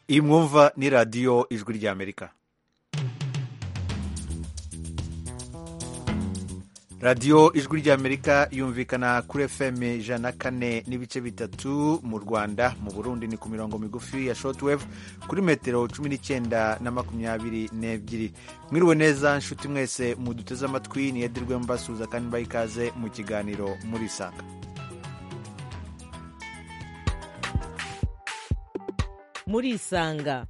iyi mwumva ni radiyo ijwi ry'amerika radiyo ijwi ry'amerika yumvikana kuri fm ijana na kane n'ibice bitatu mu rwanda mu burundi ni ku mirongo migufi ya shotwave kuri metero cumi n'icyenda na makumyabiri n'ebyiri mwiriwe neza nshuti mwese muduteze amatwi niyedirwe mbasuhuza kandi mbaha ikaze mu kiganiro muri sanga murisanga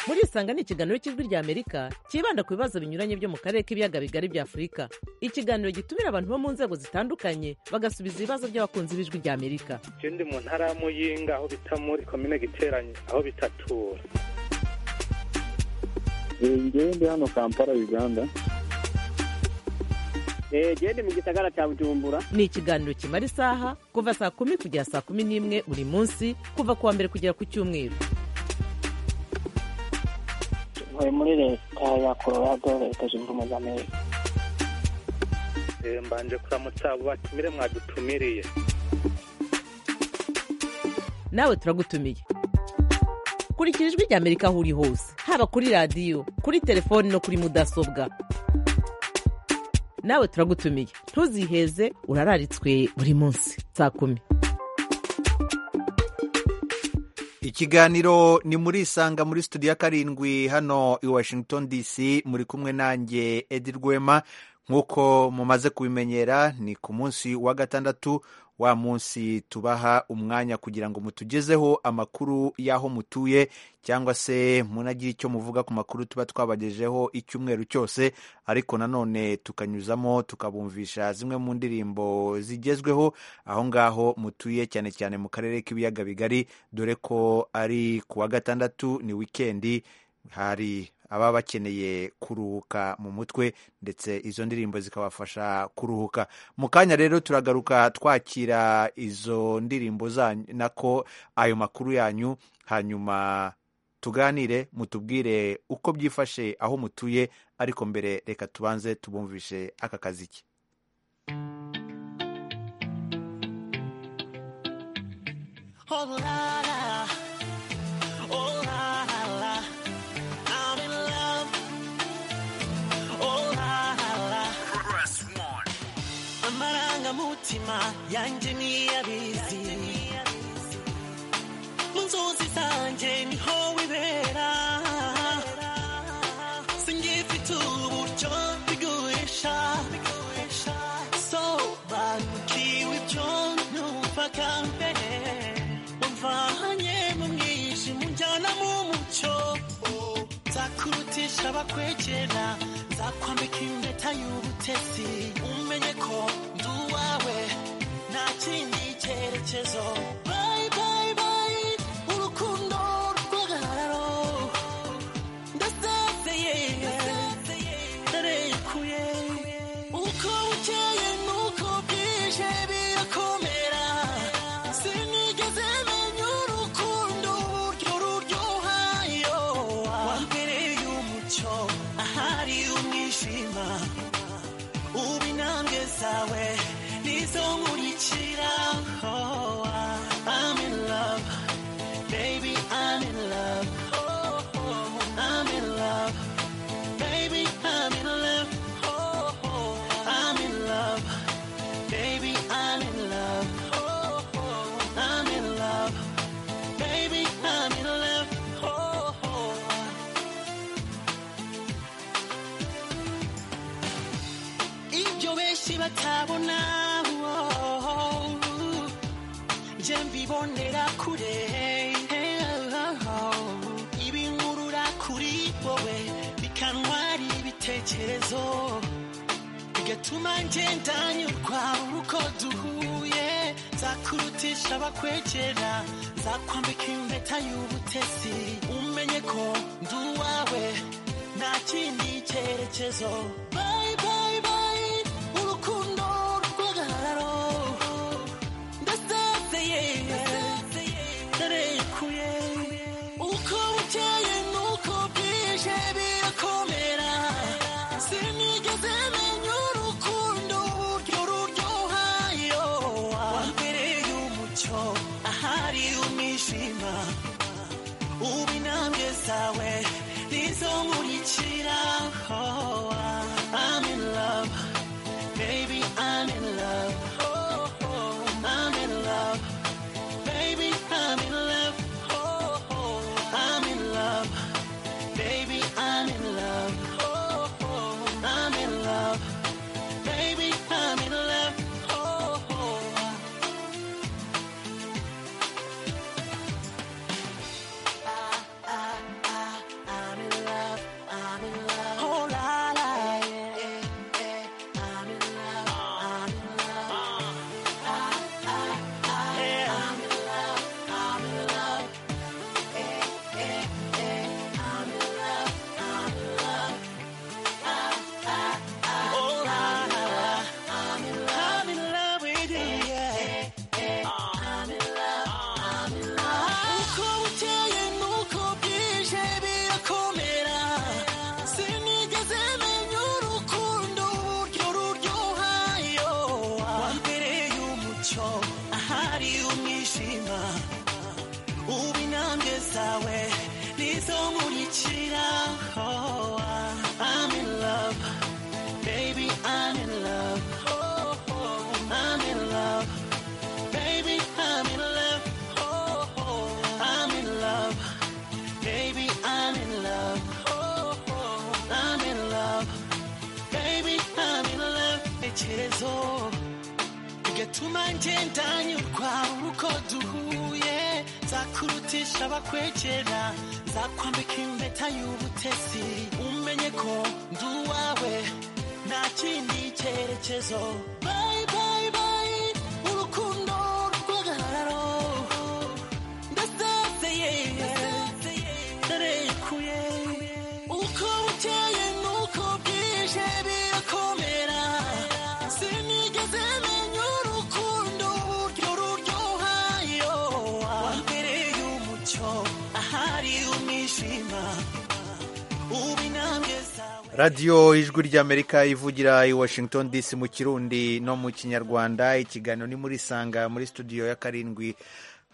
murisanga ni ikiganiro cy'ijwi ry'amerika cyibanda ku bibazo binyuranye byo mu karere k'ibiyaga bigari bya afurika ikiganiro gitumira abantu bo mu nzego zitandukanye bagasubiza ibibazo by'abakunzi b'ijwi ry'amerika icyo ndi mu ntara y'amuyinga aho bita muri komine giteranye aho bitatura ngewe ndi hano kampala uganda genda mu gisagara cya bujumbura ni ikiganiro kimara isaha kuva saa kumi kugera saa kumi n'imwe buri munsi kuva ku wa mbere kugera ku cyumweru tuvuye muri leta ya colorado leta zunze ubumwe za amerika mbanje kuramutsa abo batumire mwadutumiriye nawe turagutumiye kurikira ijwi ry'amerika aho uri hose haba kuri radiyo kuri telefoni no kuri mudasobwa nawe turagutumiye ntuziheze urararitswe buri munsi saa kumi ikiganiro ni muri isanga muri studio ya karindwi hano i washington dc muri kumwe nanjye edi rwema nk'uko mumaze kubimenyera ni ku munsi wa gatandatu wa munsi tubaha umwanya kugira ngo mutugezeho amakuru y'aho mutuye cyangwa se munagire icyo muvuga ku makuru tuba twabagejeho icyumweru cyose ariko nanone tukanyuzamo tukabumvisha zimwe mu ndirimbo zigezweho aho ngaho mutuye cyane cyane mu karere k'ibiyaga bigari dore ko ari ku wa gatandatu ni wikendi hari ababa bakeneye kuruhuka mu mutwe ndetse izo ndirimbo zikabafasha kuruhuka mu kanya rero turagaruka twakira izo ndirimbo zanyu nako ayo makuru yanyu hanyuma tuganire mutubwire uko byifashe aho mutuye ariko mbere reka tubanze tubumvishe aka kaziki amarangamutima yanjye niyabizi mu nzozi zanjye niho wibera singifite uburyo bigurisha sobanukiwe ibyo numva kambere wamvanye mu mwijima unjyana mu mucyo nzakurutisha abakwegera nzakwambika impeta y'ubutesi umenye ko ndi uwawe nta kindi cyerekezo bayi bayi bayi urukundo rw'agahararo ndasazeye ndarekuye uko bukeye n'uko bwije birakomera sinigeze menya urukundo uburyo ruryoha iyo wambereye umucyo ahari umwijima ubu intambwe zawe nizo nkurikira oh, I'm in love baby I'm in love oh, oh, I'm in love baby I'm in love oh, oh, I'm in love baby I'm in love oh, oh, I'm in love baby I'm in love oh, oh. ibyo benshi batabona oh, nje mbibonera kure oh, ibinkurura kuri wowe bikantwara ibitekerezo bigatuma ngenda nyurwa uko duhuye nzakurutisha abakwegera nzakwambika impeta y'ubutesi umenye ko ndi uwawe nta kindi cyerekezo bayi bayi bayi urukundo rw'agahararo ndasezeye ndarekuye uko bukeye n'uko bwije birakomera sinigeze menya urukundo uburyo ruryoha iyo wambereye umucyo ahari umwijima ubu intambwe zawe nizo nkurikiraho I'm in love baby I'm in love oh, oh. I'm in love baby I'm in love oh, oh. I'm in love baby I'm in love oh, oh. I'm in love baby I'm in love oh, oh. I'm in love, I'm in love. Oh la la, yeah, yeah. I'm in love, I'm in love. Ah, ah, ah, I'm in love, I'm in love. Eh, eh, eh. I'm in love, I'm in love. Ah, ah, ah, Oh la la, I'm in love, I'm in love with you, yeah. uko bukeye nuko bwije birakomera sinigeze menya urukundo uburyo ruryohayo wambereye umucyo ahari umwijima ubu intambwe zawe nizo nkurikiraho I'm in love, baby I'm in love, oh, oh, I'm in love Baby, I'm in love. Oh, oh, I'm in love. Baby, I'm in love. Oh, oh, I'm in love. Baby, I'm in love. Echerezo. Bigatuma ngenda nyurwa uko duhuye zakurutisha abakwegera zakwambika impeta y'ubutesi umenye ko ndi uwawe nta kindi cyerekezo Bye, bye, bye. urukundo rw'agahararo ndasezeye ndarekuye uko bukeye nuko bwije birakomera sinigeze menya urukundo uburyo ruryohayo wambereye umucyo ahari umwijima ubu intambwe zawe radiyo ijwi ry'amerika ivugira i washington dc mu kirundi no mu kinyarwanda ikiganiro ni muri sanga muri studio ya karindwi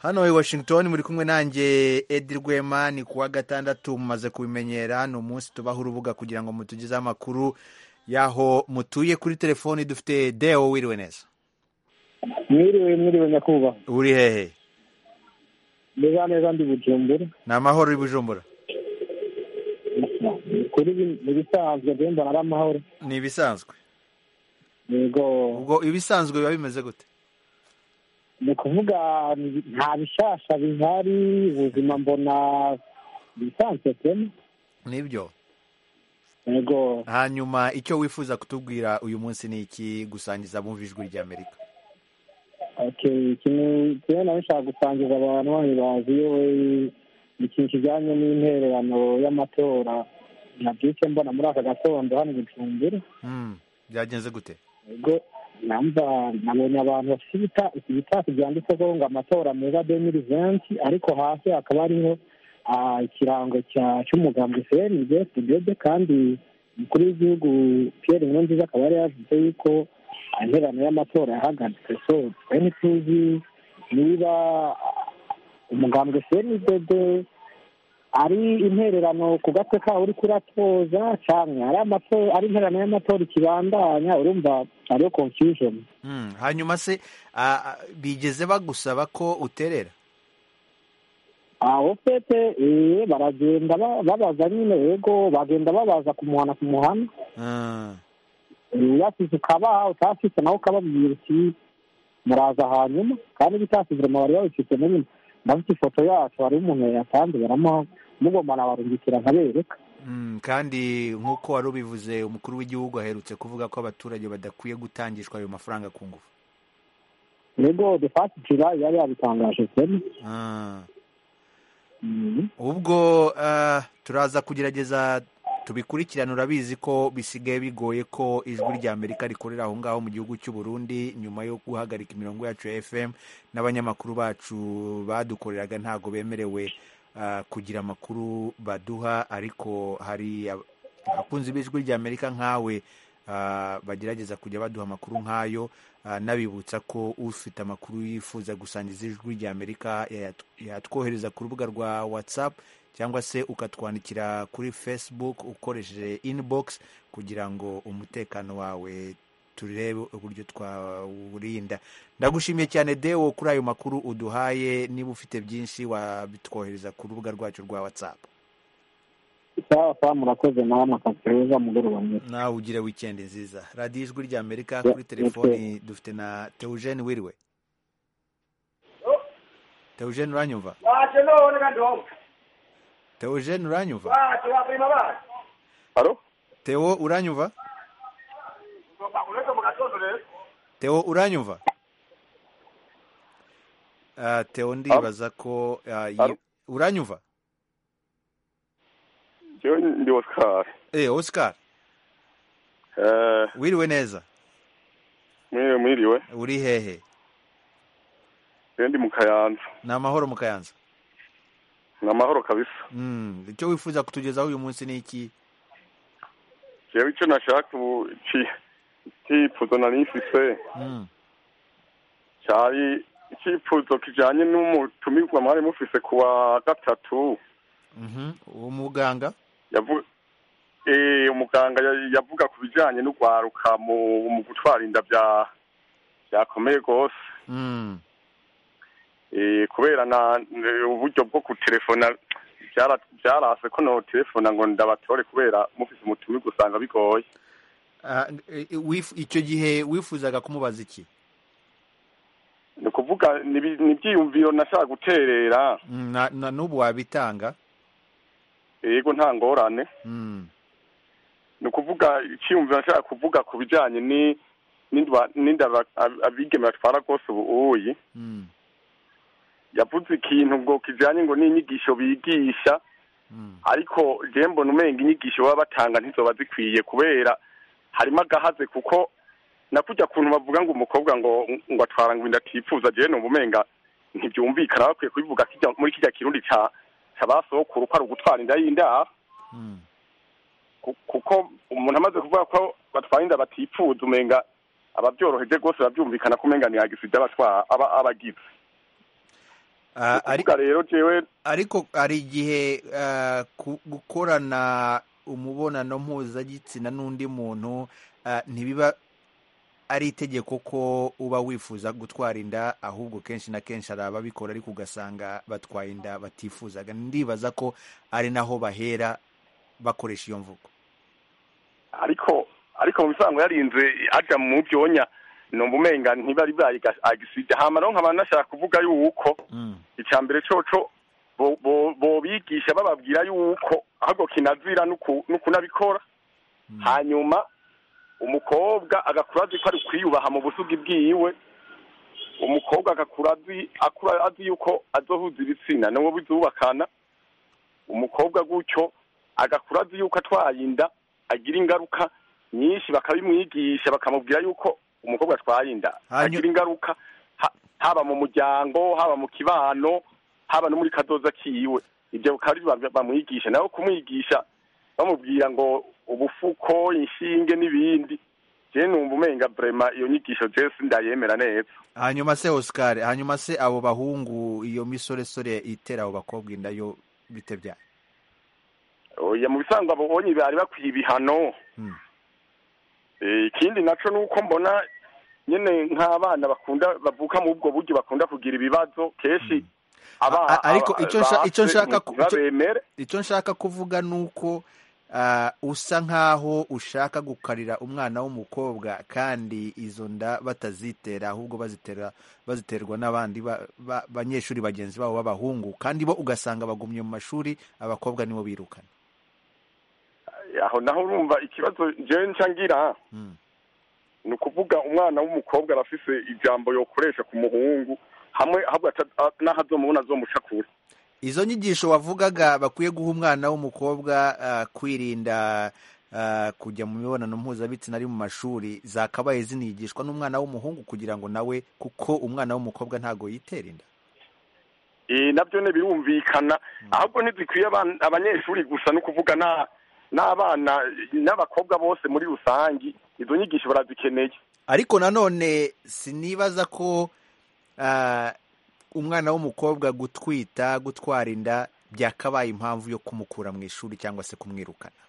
hano i washington muri kumwe nanjye edi rwema ni kuwa gatandatu mumaze kubimenyera ni umunsi tubaho urubuga kugira ngo mutugezeho amakuru y'aho mutuye kuri telefoni dufite deo wiriwe neza mwiriwe mwiriwe nyakubahwa uri hehe neza neza ndi bujumbura ni amahoro i bujumbura kuri ibisanzwe ndemba ari amahoro ni ibisanzwe yego ubwo ibisanzwe biba bimeze gute ni ukuvuga ni- nta bishasha bihari ubuzima mbona ibisanzwe kema nibyo yego hanyuma icyo wifuza kutubwira uyu munsi ni iki gusangiza mu ijwi ry'amerika okay kimwe kimwe nawe nshaka gusangiza abantu bane baziyowe ikintu kijyanye n'intererano y'amatora nabyuke mbona muri aka gatondo hano i bujumbura Mm, byagenze gute ubwo namba nabonye abantu bafite ibita- ibitasi byanditseho ngo amatora meza demiri venti ariko hasi hakaba hariho ah, ikirango cya- cy'umugambi cnb tudede kandi umukuru w'igihugu pierre nkurunziza akaba yari yavuze yuko interano y'amatora yahagaritswe so twe ntituzi niba ah, umugambwe cndd ari intererano ku gatwe kawo uri kuratoza cyane ari amato- ari intererano y'amatora ikibandanya urumva hariho confusion Mm, hanyuma se ah, ah, bigeze bagusaba ko uterera aho pete eh, baragenda ba- babaza nyine yego bagenda babaza kumuhana kumuhana Ah, yasize ukabaha utafite nawe ukababwira uti muraza hanyuma kandi bitasize mu bari babifite na nyine ndafite ifoto yacu hari umuntu yatanze baramuha mugomba barungikira nkabereka mm, kandi nk'uko wari ubivuze umukuru w'igihugu aherutse kuvuga ko abaturage badakwiye gutangishwa ayo mafaranga ku ngufu yego de fasi jira yari yabitangaje cyane Ah, Mhm. ubwo ah, turaza kugerageza tubikurikirane urabizi ko bisigaye bigoye ko ijwi ry'amerika rikorera aho ngaho mu gihugu cy'u Burundi nyuma yo guhagarika imirongo yacu ya fm n'abanyamakuru bacu badukoreraga ntabwo bemerewe ah, kugira amakuru baduha ariko hari ab- abakunzi b'ijwi ry'amerika nkawe ah, bagerageza kujya baduha amakuru nk'ayo anabibutsa ko ufite amakuru yifuza gusangiza ijwi ry'amerika yatwohereza ku rubuga rwa whatsapp cyangwa se ukatwandikira kuri facebook ukoresheje inbox kugira ngo umutekano wawe turebe uburyo twawurinda ndagushimiye cyane dewo kuri ayo makuru uduhaye niba ufite byinshi wabitwohereza ku rubuga rwacu rwa whatsapp sawa sawa murakoze nawe amakazi keza mugoroba mwiza nawe ugire wikendi nziza radiyo ijwi rya amerika kuri telefoni dufite na teujeni wiriwe teujeni uranyumva waje none kandi wowe teujeni uranyumva waje waprima bana teo uranyumva uretse mu gatondo rero teo uranyumva Ah, teo ndibaza ko ah, yi- Alo? uranyumva Yo ndi Oscar. eh oscar Eh, wiriwe neza mwiriwe mwiriwe. uri hehe Rero ndi mu Kayanza. ni amahoro mu kayanza Ni amahoro kabisa. Mm, icyo wifuza kutugezaho uyu munsi ni iki Jewe icyo nashaka ubu iki icyifuzo nari mfise Mm, cyari icyifuzo kijanye n'umutumirwa mwari mufise kuwa gatatu mhm. umuganga yavuga eh umuganga ya- yavuga ku bijanye n'ugwaruka mu, mu gutwara inda bya byakomeye rwose Mm, eh kubera na n- uburyo bwo kutelefona byara- byarase ko no telefona ngo ndabatore kubera mufise umutumirwa usanga bigoye ah, eh, wif- icyo gihe wifuzaga kumubaza iki ni ukuvuga ni ibi- ni ibyiyumviro nashaka guterera Mm, na, na n'ubu wabitanga yego nta ngorane Mm, ni ukuvuga icyiyumviro nashaka kuvuga ku bijyanye ni n'indwa- n'inda ba- ab- abigeme batwara rwose ubuyi mm, yavuze ikintu ngo kijyanye ngo n'inyigisho bigisha mm, ariko jewe mbona umenga inyigisho baba batanga ntizoba zikwiye kubera harimo agahaze kuko nakujya kuntu bavuga ngo umukobwa ngo ngo atwara ngo inda atifuza jewe numva umenga ntibyumvikana bakwiye kubivuga kijya- muri kijya kirundi ca ca ba sokuru ko ari ugutwara inda y'indaro mm. Ku- kuko umuntu amaze kuvuga ko batwara inda batifuza umenga ababyoroheje rwose babyumvikana ko umenga ntiyagisida abatwara aba- abagize Ah, ari- kuvuga rero jewe ariko hari igihe ah, ku- gukorana umubonano mpuzagitsina n'undi muntu ah, ntibiba ari itegeko ko uba wifuza gutwara inda ahubwo kenshi na kenshi hari ababikora ariko ugasanga batwaye inda batifuzaga ndibaza ko ari naho bahera bakoresha iyo mvugo ariko ariko mu bisanzwe yarinze aja mu byonya numva umenga ntibari bayigasida hama rero nkaba nashaka kuvuga yuko Mm, icya mbere coco bo- bo- bobigisha bababwira yuko ahubwo kinazira n'uku- n'ukunabikora hanyuma umukobwa agakura azi ko ari kwiyubaha mu busugi bwiwe umukobwa agakura azi akura azi yuko azohuza ibitsina n'uwo bizubakana umukobwa gutyo agakura azi yuko atwaye inda agira ingaruka nyinshi bakabimwigisha bakamubwira yuko umukobwa atwaye inda Hanyu- agira ingaruka ha- haba mu muryango haba mu kibano haba no muri kadoza kiwe ibyo bikaba ari byo bamwigisha nawe kumwigisha bamubwira ngo ubufuko inshinge n'ibindi jewe numva umenga vrema iyo nyigisho jewe sindayemera neza hanyuma se oscar hanyuma se abo bahungu iyo misoresore itera abo bakobwa inda yo bite byayo oya mu bisanzwe ababonye bari bakwiye ibihano Mm. Eh, ikindi naco nuko mbona nyene nk'abana bakunda bavuka mu ubwo buryo bakunda kugira ibibazo kenshi abana A- ariko ico nsha- ico nshaka ku- ico- babemere icyo nshaka kuvuga ni uko ah, usa nk'aho ushaka gukarira umwana w'umukobwa kandi izo nda batazitera ahubwo bazitera baziterwa n'abandi ba- ba- banyeshuri bagenzi babo b'abahungu kandi bo ugasanga bagumye mu mashuri abakobwa nibo birukana aho naho urumva ikibazo jewe nca ngira Mm. ni ukuvuga umwana w'umukobwa arafise ijambo yokoresha ku muhungu hamwe ahubwo ata- a- n'aho azomubona azomuca kure izo nyigisho wavugaga bakwiye guha umwana w'umukobwa ah, kwirinda ah, kujya mu mibonano mpuzabitsina ari mu mashuri zakabaye zinigishwa n'umwana w'umuhungu kugira ngo nawe kuko umwana w'umukobwa ntago yitera inda Eh, nabyo ne birumvikana ahubwo ntizikwiye aban- abanyeshuri gusa no kuvuga na n'abana n'abakobwa bose muri rusangi izo nyigisho barazikeneye ariko nanone sinibaza ko ah, umwana w'umukobwa gutwita gutwara inda byakabaye impamvu yo kumukura mu ishuri cyangwa se kumwirukana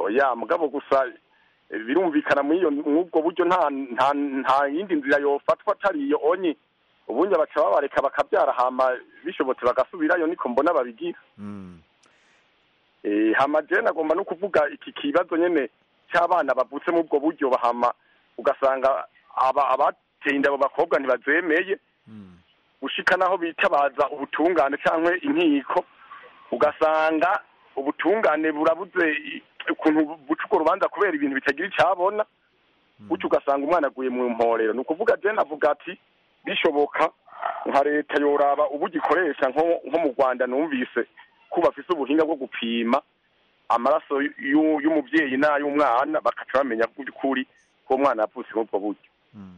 oya mugabo gusa eh, birumvikana muri iyo mw'ubwo buryo nta nta nta yindi nzira yofatwa atari iyo onye ubundi baca babareka bakabyara hama bishobotse bagasubirayo niko mbona babigira Mm. Eh, hama je nagomba no kuvuga iki kibazo nyene cy'abana bavutse mu ubwo buryo bahama ugasanga aba abateye inda abo bakobwa ntibazemeye Mm. gushika naho bitabaza ubutungane cyangwa inkiko ugasanga ubutungane burabuze i- ukuntu buca urwo rubanza kubera ibintu bitagira icyabona gutyo ugasanga umwana aguye mu mporero ni ukuvuga je navuga ati bishoboka nka leta yoraba ubu gikoresha nko nko mu rwanda numvise ko bafise ubuhinga bwo gupima amaraso y'u- y'umubyeyi n'ay'umwana bakaca bamenya by'ukuri ko uwo mwana yavutse muri ubwo buryo Mm.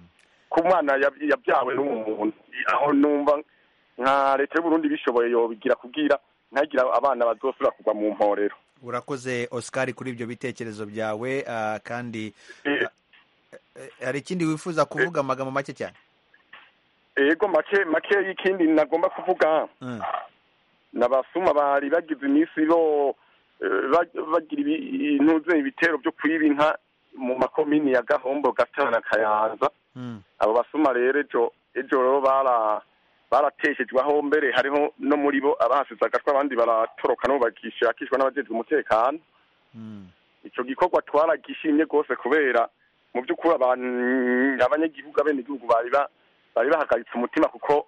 ko umwana yab- yabyawe n'uwo muntu aho numva nka leta y'uburundi bishoboye yobigira kubwira ntagira abana bazosubira kugwa mu mporero urakoze oscar kuri ibyo bitekerezo byawe ah, kandi Eh, eh, hari ikindi wifuza kuvuga amagambo make cyane ego make make y'ikindi nagomba kuvuga Mm. nabasuma bari bagize iminsi bo eh, ba- bagira ibintu bye- ibitero byo kwiba inka mu makomini ya gahombo gatara na kayanza Mm. abo basuma rero ejo ejo rero bara barateshejweho mbere hariho no muri bo abahasize agatwa abandi baratoroka no bagishakishwa n'abajejwe umutekano Mm. icyo gikorwa twaragishimye rwose kubera mu by'ukuri abantu abanyagihugu abenegihugu bari ba- bari bahagaritse umutima kuko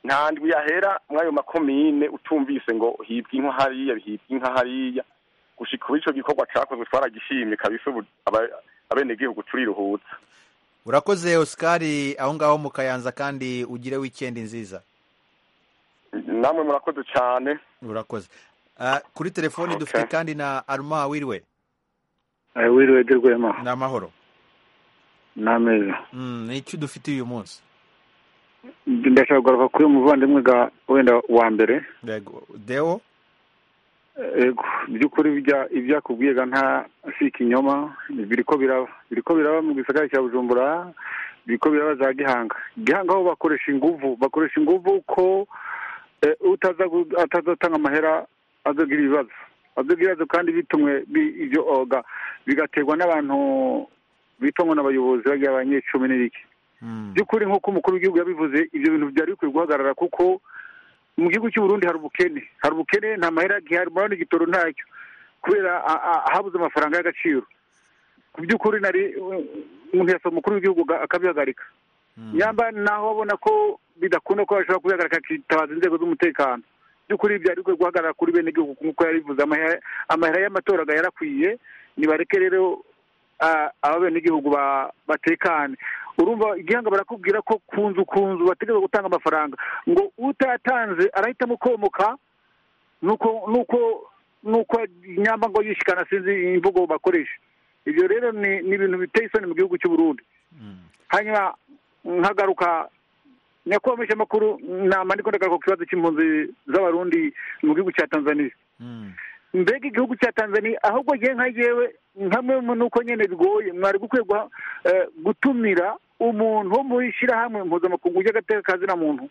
nta ndwi yahera muri ayo makomine utumvise ngo hibwe inka hariya hibwe inka hariya gushika ubu icyo gikorwa cyakozwe twaragishimye kabisa ubu aba- abenegihugu turiruhutsa urakoze oscar aho ngaho mu kayanza kandi ugire wikendi nziza namwe murakoze cyane urakoze Ah, kuri telefoni Okay. dufite kandi na aruma wiriwe wiriwe dirwema ni amahoro n'ameza Mm, ni iki dufite uyu munsi ndashaka kugaruka kuri uyu muvandimwe ga wenda wa mbere Yego. deo ego mu by'ukuri ibya- ibyakubwiye ga nta si ikinyoma biriko biraba biriko biraba mu gisagara cya bujumbura biriko biraba za gihanga gihanga aho bakoresha inguvu bakoresha inguvu ko eh, utaza gu- atazatanga amahera azogira ibibazo azogira ibibazo kandi bitumwe bi- ibyo oga bigaterwa n'abantu bitwa ngo n'abayobozi bagira abanyecumi n'ibiki by'ukuri nk'uko umukuru w'igihugu yabivuze ibyo bintu byari bikwiye guhagarara kuko mu gihugu cy'u Burundi hari ubukene hari ubukene nta mahera gihari murabona igitoro ntacyo kubera a- a- habuze amafaranga y'agaciro ku by'ukuri nari uh, umuntu yasaba umukuru w'igihugu aga- akabihagarika yamba naho abona ko bidakunda ko ashobora kubihagarika akitabaza inzego z'umutekano by'ukuri byari bikwiye guhagarara kuri bene igihugu nk'uko yabivuze amahera- amahera y'amatora aga yarakwiye nibareke rero ah, aba bene igihugu ba- batekane urumva igihanga barakubwira ko ku nzu ku nzu bategereza gutanga amafaranga ngo utayatanze arahitamo komoka nuko nuko nuko nyamba ngo yishikana sinzi imvugo bakoresha ibyo rero ni ni ibintu biteye isoni mu gihugu cy'u Burundi hanyuma nkagaruka nyakubahwa mwishamakuru nama ndiko ndagaruka ku kibazo cy'impunzi z'abarundi mu gihugu cya tanzaniya mbega igihugu cya tanzania ahubwo ngiye nka yewe nkamwe mu nuko nyene bigoye mwari gukwiye guha- eh, gutumira umuntu wo mu ishyirahamwe mpuzamakungu ry'agateka kazina muntu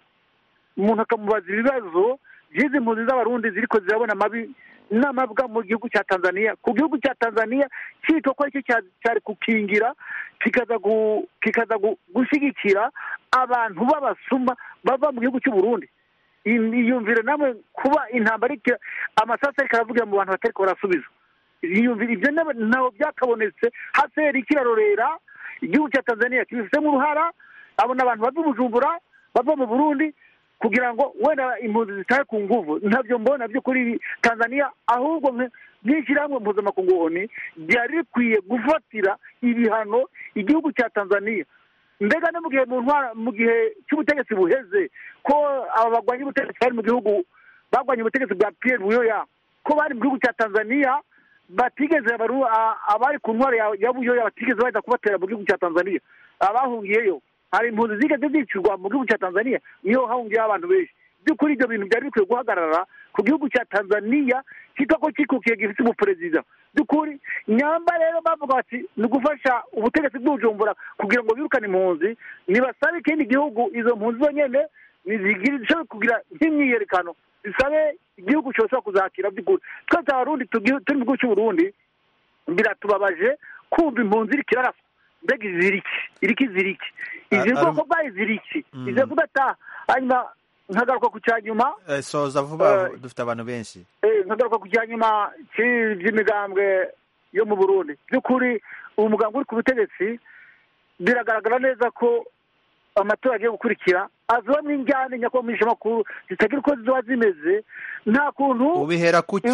umuntu akamubaza ibibazo by'izi mpunzi z'abarundi ziriko zirabona amabi n'amabwa mu gihugu cya tanzania ku gihugu cya tanzania cyitwa ko aricyo cya- cyari gukingira kikaza gu- kikaza gu- gushyigikira abantu b'abasuma bava mu gihugu cy'u burundi yiyumvire namwe kuba intambara ikira amasasu ariko aravugira mu bantu batariko barasubiza yiyumvire ibyo nab- ntaho byakabonetse haseri kirarorera igihugu cya tanzania kibifitemo uruhara abo ni abantu bava i bujumbura bava mu burundi kugira ngo wenda impunzi zitahe ku nguvu ntabyo mbona byo kuri tanzania ahubwo mwe- mw'ishyirahamwe mpuzamakungu oni ryari rikwiye gufatira ibihano igihugu cya tanzania mbega no mu gihe mu ntwara mu gihe cy'ubutegetsi buheze ko aba bagwanya ubutegetsi bari mu gihugu bagwanye ubutegetsi bwa Pierre Buyoya ko bari mu gihugu cya Tanzania batigeze abaru- a- abari ku ntwara ya- ya Buyoya batigeze baza kubatera mu gihugu cya Tanzania abahungiyeyo hari impunzi zigeze zicirwa mu gihugu cya Tanzania niho hahungiyeho abantu benshi by'ukuri ibyo bintu byari bikwiye guhagarara ku gihugu cya tanzania kitwa ko kikukiye gifite umuperezida by'ukuri nyamba rero bavuga bati ni ugufasha ubutegetsi bw'ubujumbura kugira ngo birukane impunzi nibasabe ikindi gihugu izo mpunzi zonyine zishobora kugira nk'imyiyerekano zisabe igihugu cyose kuzakira by'ukuri twese abarundi turi mu gihugu cy'uburundi biratubabaje kumva impunzi iri kiraraswa mbega iziriki iriki ziriki izi bwoko bwayo ziriki izi kudataha hanyuma nkagaruka ku cya nyuma soza vuba dufite abantu benshi nkagaruka ku cya nyuma by'imigambwe yo mu burundi by'ukuri uwo muganga uri ku butegetsi biragaragara neza ko amatora agiye gukurikira azibamo injyane nyakubahwa makuru zitagira uko ziba zimeze nta kuntu ubihera kuki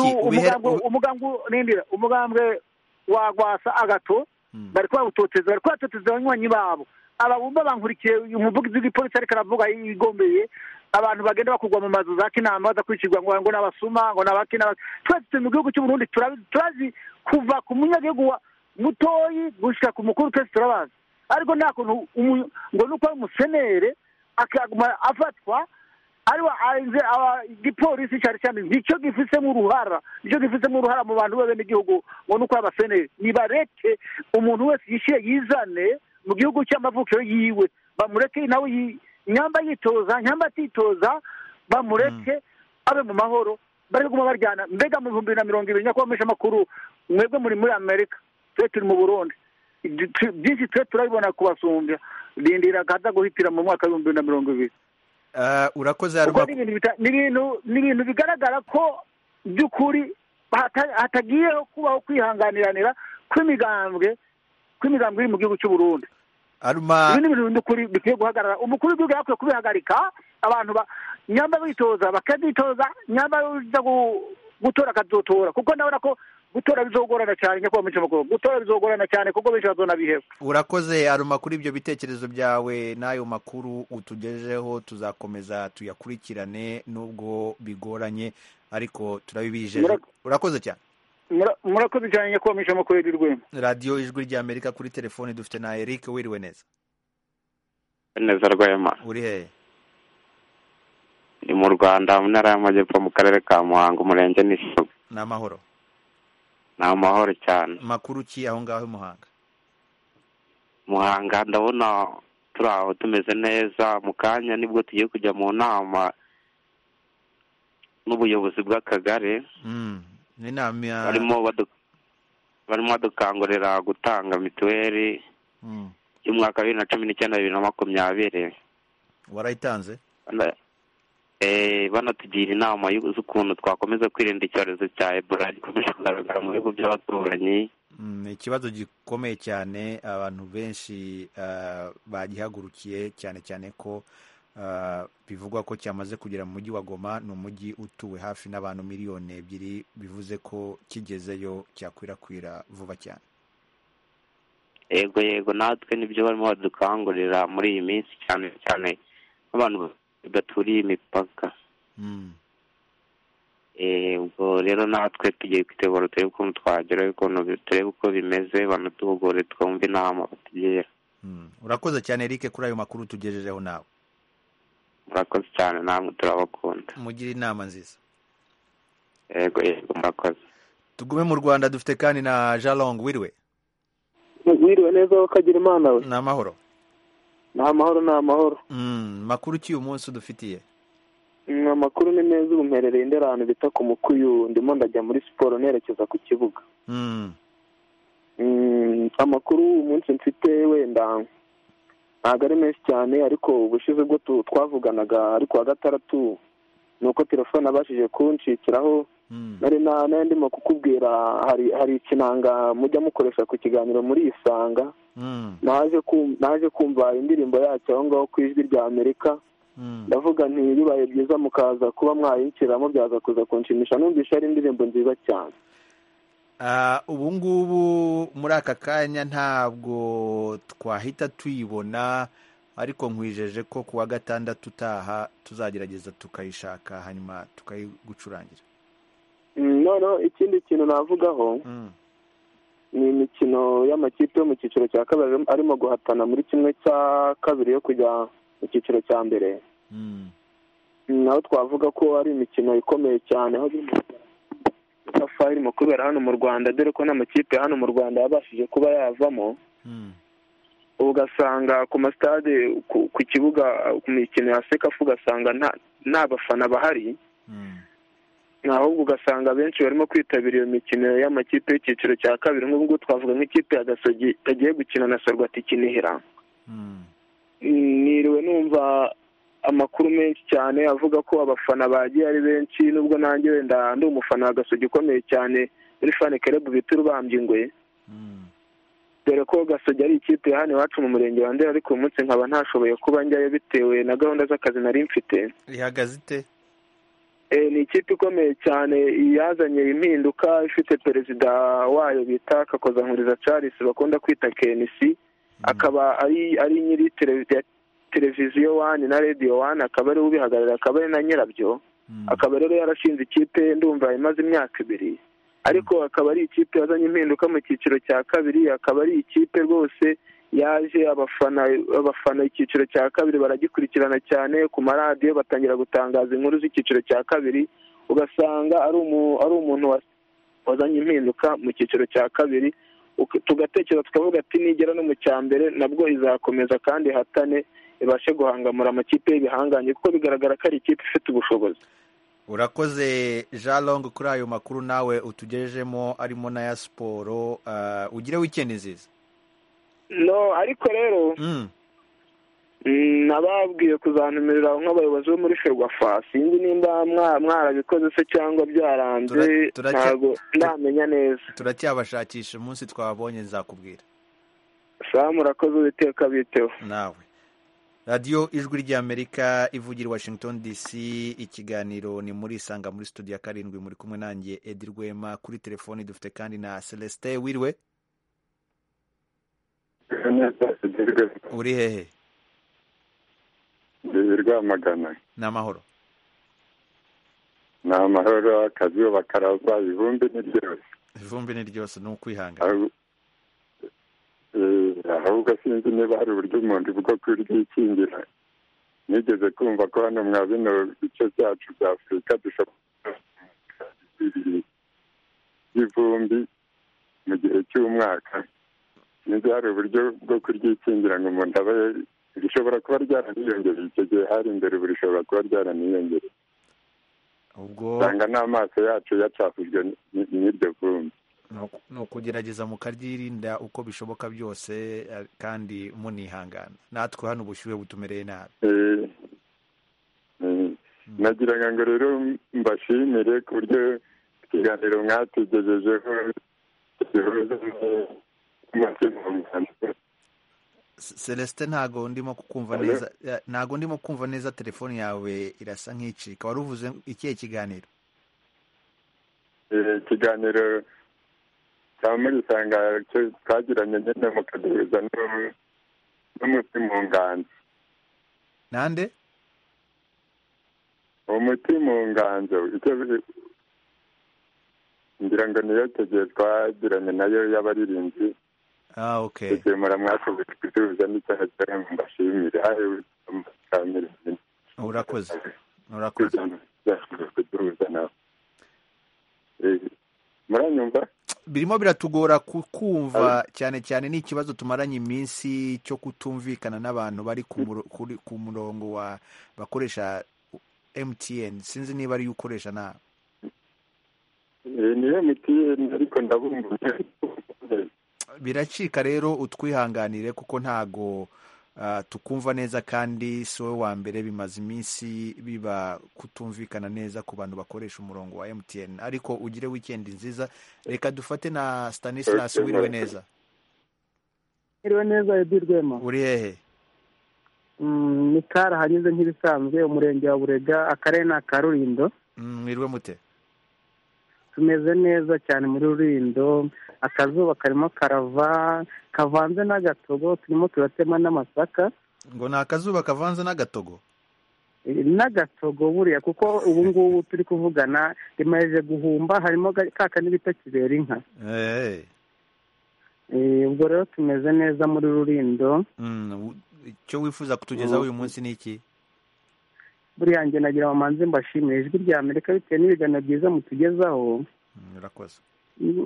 umugambwe wagwasa agato bari kubatoteza bari kubatoteza abanywanyi babo ababumba bankurikiye umuvugizi w'igipolisi ariko aravuga yigombeye abantu bagenda bakurwa mu mazu za kinama badakurikirwa ngo ngo n'abasuma ngo n'abakinama twese turi mu gihugu cy'uburundi turazi kuva ku munyagihugu mutoyi gushyira ku mukuru twese turabazi ariko nta kuntu ngo nuko ari umusenere akaguma afatwa ariwe igipolisi cyari cyane nicyo gifisemo uruhara nicyo gifisemo uruhara mu bantu b'abenegihugu ngo nuko abaseneri nibareke umuntu wese yishyire yizane mu gihugu cy'amavukiro yiwe bamureke nawe nyamba yitoza nyamba atitoza bamureke abe mu mahoro bari kuguma baryana mbega mu bihumbi na mirongo ibiri nyakubahwa amakuru mwebwe muri muri amerika twe turi mu burundi byinshi twe turabibona kubasumbya rindira akaza guhitira mu mwaka w'ibihumbi bibiri na mirongo ibiri urakoze ni ibintu bigaragara ko by'ukuri hatagiyeho kubaho kwihanganiranira kw'imigambwe kw'imigambwe iri mu gihugu cy'uburundi ibi ni ibintu bikwiye guhagarara umukuru w'igihugu yakwiye kubihagarika abantu nyamba bitoza bakazitoza nyamba uza gutora akazotora kuko ndabona ko gutora bizogorana cyane nyakubahwa mucamakuru gutora bizogorana cyane kuko benshi bazona biheba urakoze aruma kuri ibyo bitekerezo byawe n'ayo makuru utugejeho tuzakomeza tuyakurikirane nubwo bigoranye ariko turabibijeje urakoze cyane murakoze cyane nyakubahwa mucamakuru y'urwego radiyo ijwi ry'amerika kuri telefoni dufite na eric wiriwe neza neza rwema uri hehe ni mu rwanda mu ntara y'amajyepfo mu karere ka muhanga umurenge n'isoga ni amahoro ni amahoro cyane makuru ki aho ngaho muhanga muhanga ndabona turi aho tumeze neza mu kanya nibwo tugiye kujya mu nama n'ubuyobozi bw'akagari barimo badukangurira gutanga mituweli y'umwaka wa bibiri na cumi n'icyenda bibiri na makumyabiri warayitanze banatugira inama z'ukuntu twakomeza kwirinda icyorezo cya ebola gikomeje kugaragara mu bihugu by'abaturanyi ni ikibazo gikomeye cyane abantu benshi bagihagurukiye cyane cyane ko bivugwa ko cyamaze kugera mu mujyi wa goma ni umujyi utuwe hafi n'abantu miliyoni ebyiri bivuze ko kigezeyo cyakwirakwira vuba cyane yego yego natwe nibyo barimo badukangurira muri iyi minsi cyane cyane abantu baturiye imipaka ubwo rero natwe tugiye kwitegura turebe ukuntu twageraho ukuntu turebe uko bimeze banatuhugure twumve inama batugira urakoze cyane eric kuri ayo makuru tugejejeho nawe murakoze cyane namwe turabakunda mugire inama nziza yego yego murakoze tugume mu rwanda dufite kandi na jalong wiriwe wiriwe neza wakagira imana we ni amahoro ni amahoro ni amahoro makuru ki uyu munsi udufitiye amakuru ni meza ubu mperereye indi ahantu bita ku mukuyu ndimo ndajya muri siporo nerekeza ku kibuga amakuru uyu munsi mfite wenda ntabwo ari menshi cyane ariko ubushize bwo twavuganaga ariko wa gatandatu ni uko telefone abashije kunshikiraho nari ndimo kukubwira hari ikinanga mujya mukoresha ku kiganiro muri isanga naje kumva indirimbo yacyo aho ngaho ku ijwi rya amerika ndavuga ntibibaye byiza mukaza kuba mwayinshyiramo byaza kuza kunshimisha numvise ari indirimbo nziza cyane ubu ngubu muri aka kanya ntabwo twahita tuyibona ariko nkwijeje ko ku wa gatandatu utaha tuzagerageza tukayishaka hanyuma tukayigucurangira noneho ikindi kintu navugaho ni imikino y'amakipe yo mu cyiciro cya kabiri arimo guhatana muri kimwe cya kabiri yo kujya mu cyiciro cya mbere naho twavuga ko ari imikino ikomeye cyane aho safa irimo kubera hano mu rwanda dore ko n'amakipe hano mu rwanda yabashije kuba yavamo ugasanga ku masitade ku- ku kibuga ku mikino ya sekafu ugasanga nta- nta bafana bahari ahubwo ugasanga benshi barimo kwitabira iyo mikino y'amakipe y'icyiciro cya kabiri nk'ubu ngubu twavuga nk'ikipe ya gasogi yagiye gukina na sorwati kinihira niriwe numva amakuru menshi cyane avuga ko abafana bagiye ari benshi nubwo nanjye wenda ndi umufana wa gasogi ukomeye cyane muri fani kerebu bita urubambye ingwe dore ko gasogi ari ikipe ya hano iwacu mu murenge wa ndera ariko uyu munsi nkaba ntashoboye kuba njyayo bitewe na gahunda z'akazi nari mfite rihagaze ite Eh, ni ikipe ikomeye cyane yazanye impinduka ifite perezida wayo bita kakozankuriza charles bakunda kwita kenisi akaba ari ari nyiri televi- ya televiziyo wani na radiyo wani akaba ari ubihagarariye akaba ari na nyirabyo akaba rero yarashinze ikipe ndumva imaze imyaka ibiri ariko akaba ari ikipe yazanye impinduka mu cyiciro cya kabiri akaba ari ikipe rwose yaje abafana abafana icyiciro cya kabiri baragikurikirana cyane ku maradiyo batangira gutangaza inkuru z'icyiciro cya kabiri ugasanga ari umu- ari umuntu wa- wazanye impinduka mu cyiciro cya kabiri Uka- tugatekereza tukavuga ati nigera no mu cya mbere nabwo izakomeza kandi ihatane ibashe guhangamura amakipe y'ibihangange kuko bigaragara ko ari ikipe ifite ubushobozi urakoze jean long kuri ayo makuru nawe utugejejemo arimo n'aya siporo ah, ugire wikendi nziza no ariko rero Mm, nababwiye kuzantumirira nk'abayobozi bo muri ferwafa sinzi nimba mwa- mwarabikoze se cyangwa byaranze Tura- turacya- ntabwo ndamenya neza turacyabashakisha umunsi twabonye nzakubwira samu urakoze uwiteka biteho nawe radiyo ijwi ry'amerika ivugira i washington dc ikiganiro ni muri isanga muri studio ya karindwi muri kumwe nanjye edi rwema kuri telefoni dufite kandi na celestin wiriwe uri hehe ndi rwamagana ni amahoro ni amahoro akazuba bakaraza ibumbi ni ryose ivumbi ni ryose ni ukwihangana Ahu- eh, ahubwo sinzi niba hari uburyo umuntu bwo kuryikingira nigeze kumva ko hano mwa bino bice byacu bya afurika dushobora y'ivumbi mu gihe cy'umwaka nibyo hari uburyo bwo kuryikingira ngo umuntu abe rishobora kuba ryaraniyongereye icyo gihe hari imbere ubu rishobora kuba ryaraniyongereye ubwo usanga n'amaso yacu yacafujwe n- n- n'iryo vumbi ni uku- ni ukugerageza mukaryirinda uko bishoboka byose eh, kandi munihangana natwe hano ubushyuhe butumereye nabi Eh, eh, nagiraga ngo rero mbashimire ku buryo ikiganiro mwatugejejeho gihuza ne- n'umutima wanjye. C- celestin ntago ndimo kukumva Hello? neza eh, ntago ndimo kumva neza telefone yawe irasa nk'icika wari uvuze ikihe kiganiro Eh, ikiganiro cya murisanga cyo twagiranye nyine mukaduhuza n'u- n'umutima unganza nande umutima unganza icyo bi- ngira ngo niyo icyo gihe twagiranye nayo y'abaririmbyi ah okay igihe muramwakoze kuduhuza n'icyaha cyawe ngo mbashimire hahewe amashanyarazi urakoze urakoze byashobora kuduhuza nawe Eh, muranyumva birimo biratugora kukumva cyane cyane ni ikibazo tumaranye iminsi cyo kutumvikana n'abantu bari ku muro- kuri- ku murongo wa bakoresha mtn sinzi niba ariyo ukoresha nawe Eh, ni emutiyeni ariko ndabumbuye biracika rero utwihanganire kuko ntago ah, tukumva neza kandi si wowe wa mbere bimaze iminsi biba kutumvikana neza ku bantu bakoresha umurongo wa mtn ariko ugire wikendi nziza reka dufate na stanislas Okay, wiriwe murakoze. neza iriwe neza edi rwema uri hehe Mm, ni kari hageze nk'ibisanzwe umurenge wa burega akarere ni aka rurindo Mm, mwiriwe mute tumeze neza cyane muri rurindo akazuba karimo karava kavanze n'agatogo turimo turatema n'amasaka ngo ni akazuba kavanze n'agatogo Eh, n'agatogo buriya kuko ubu ngubu turi kuvugana rimaze guhumba harimo ga- ka kandi bita kibera inka Eh, Eh, ubwo rero tumeze neza muri rurindo mm, u- icyo wifuza kutugezaho uyu munsi ni iki buriya njye nagira ngo mbanze mbashimire ijwi rya amerika bitewe n'ibiganiro byiza mutugezaho murakoze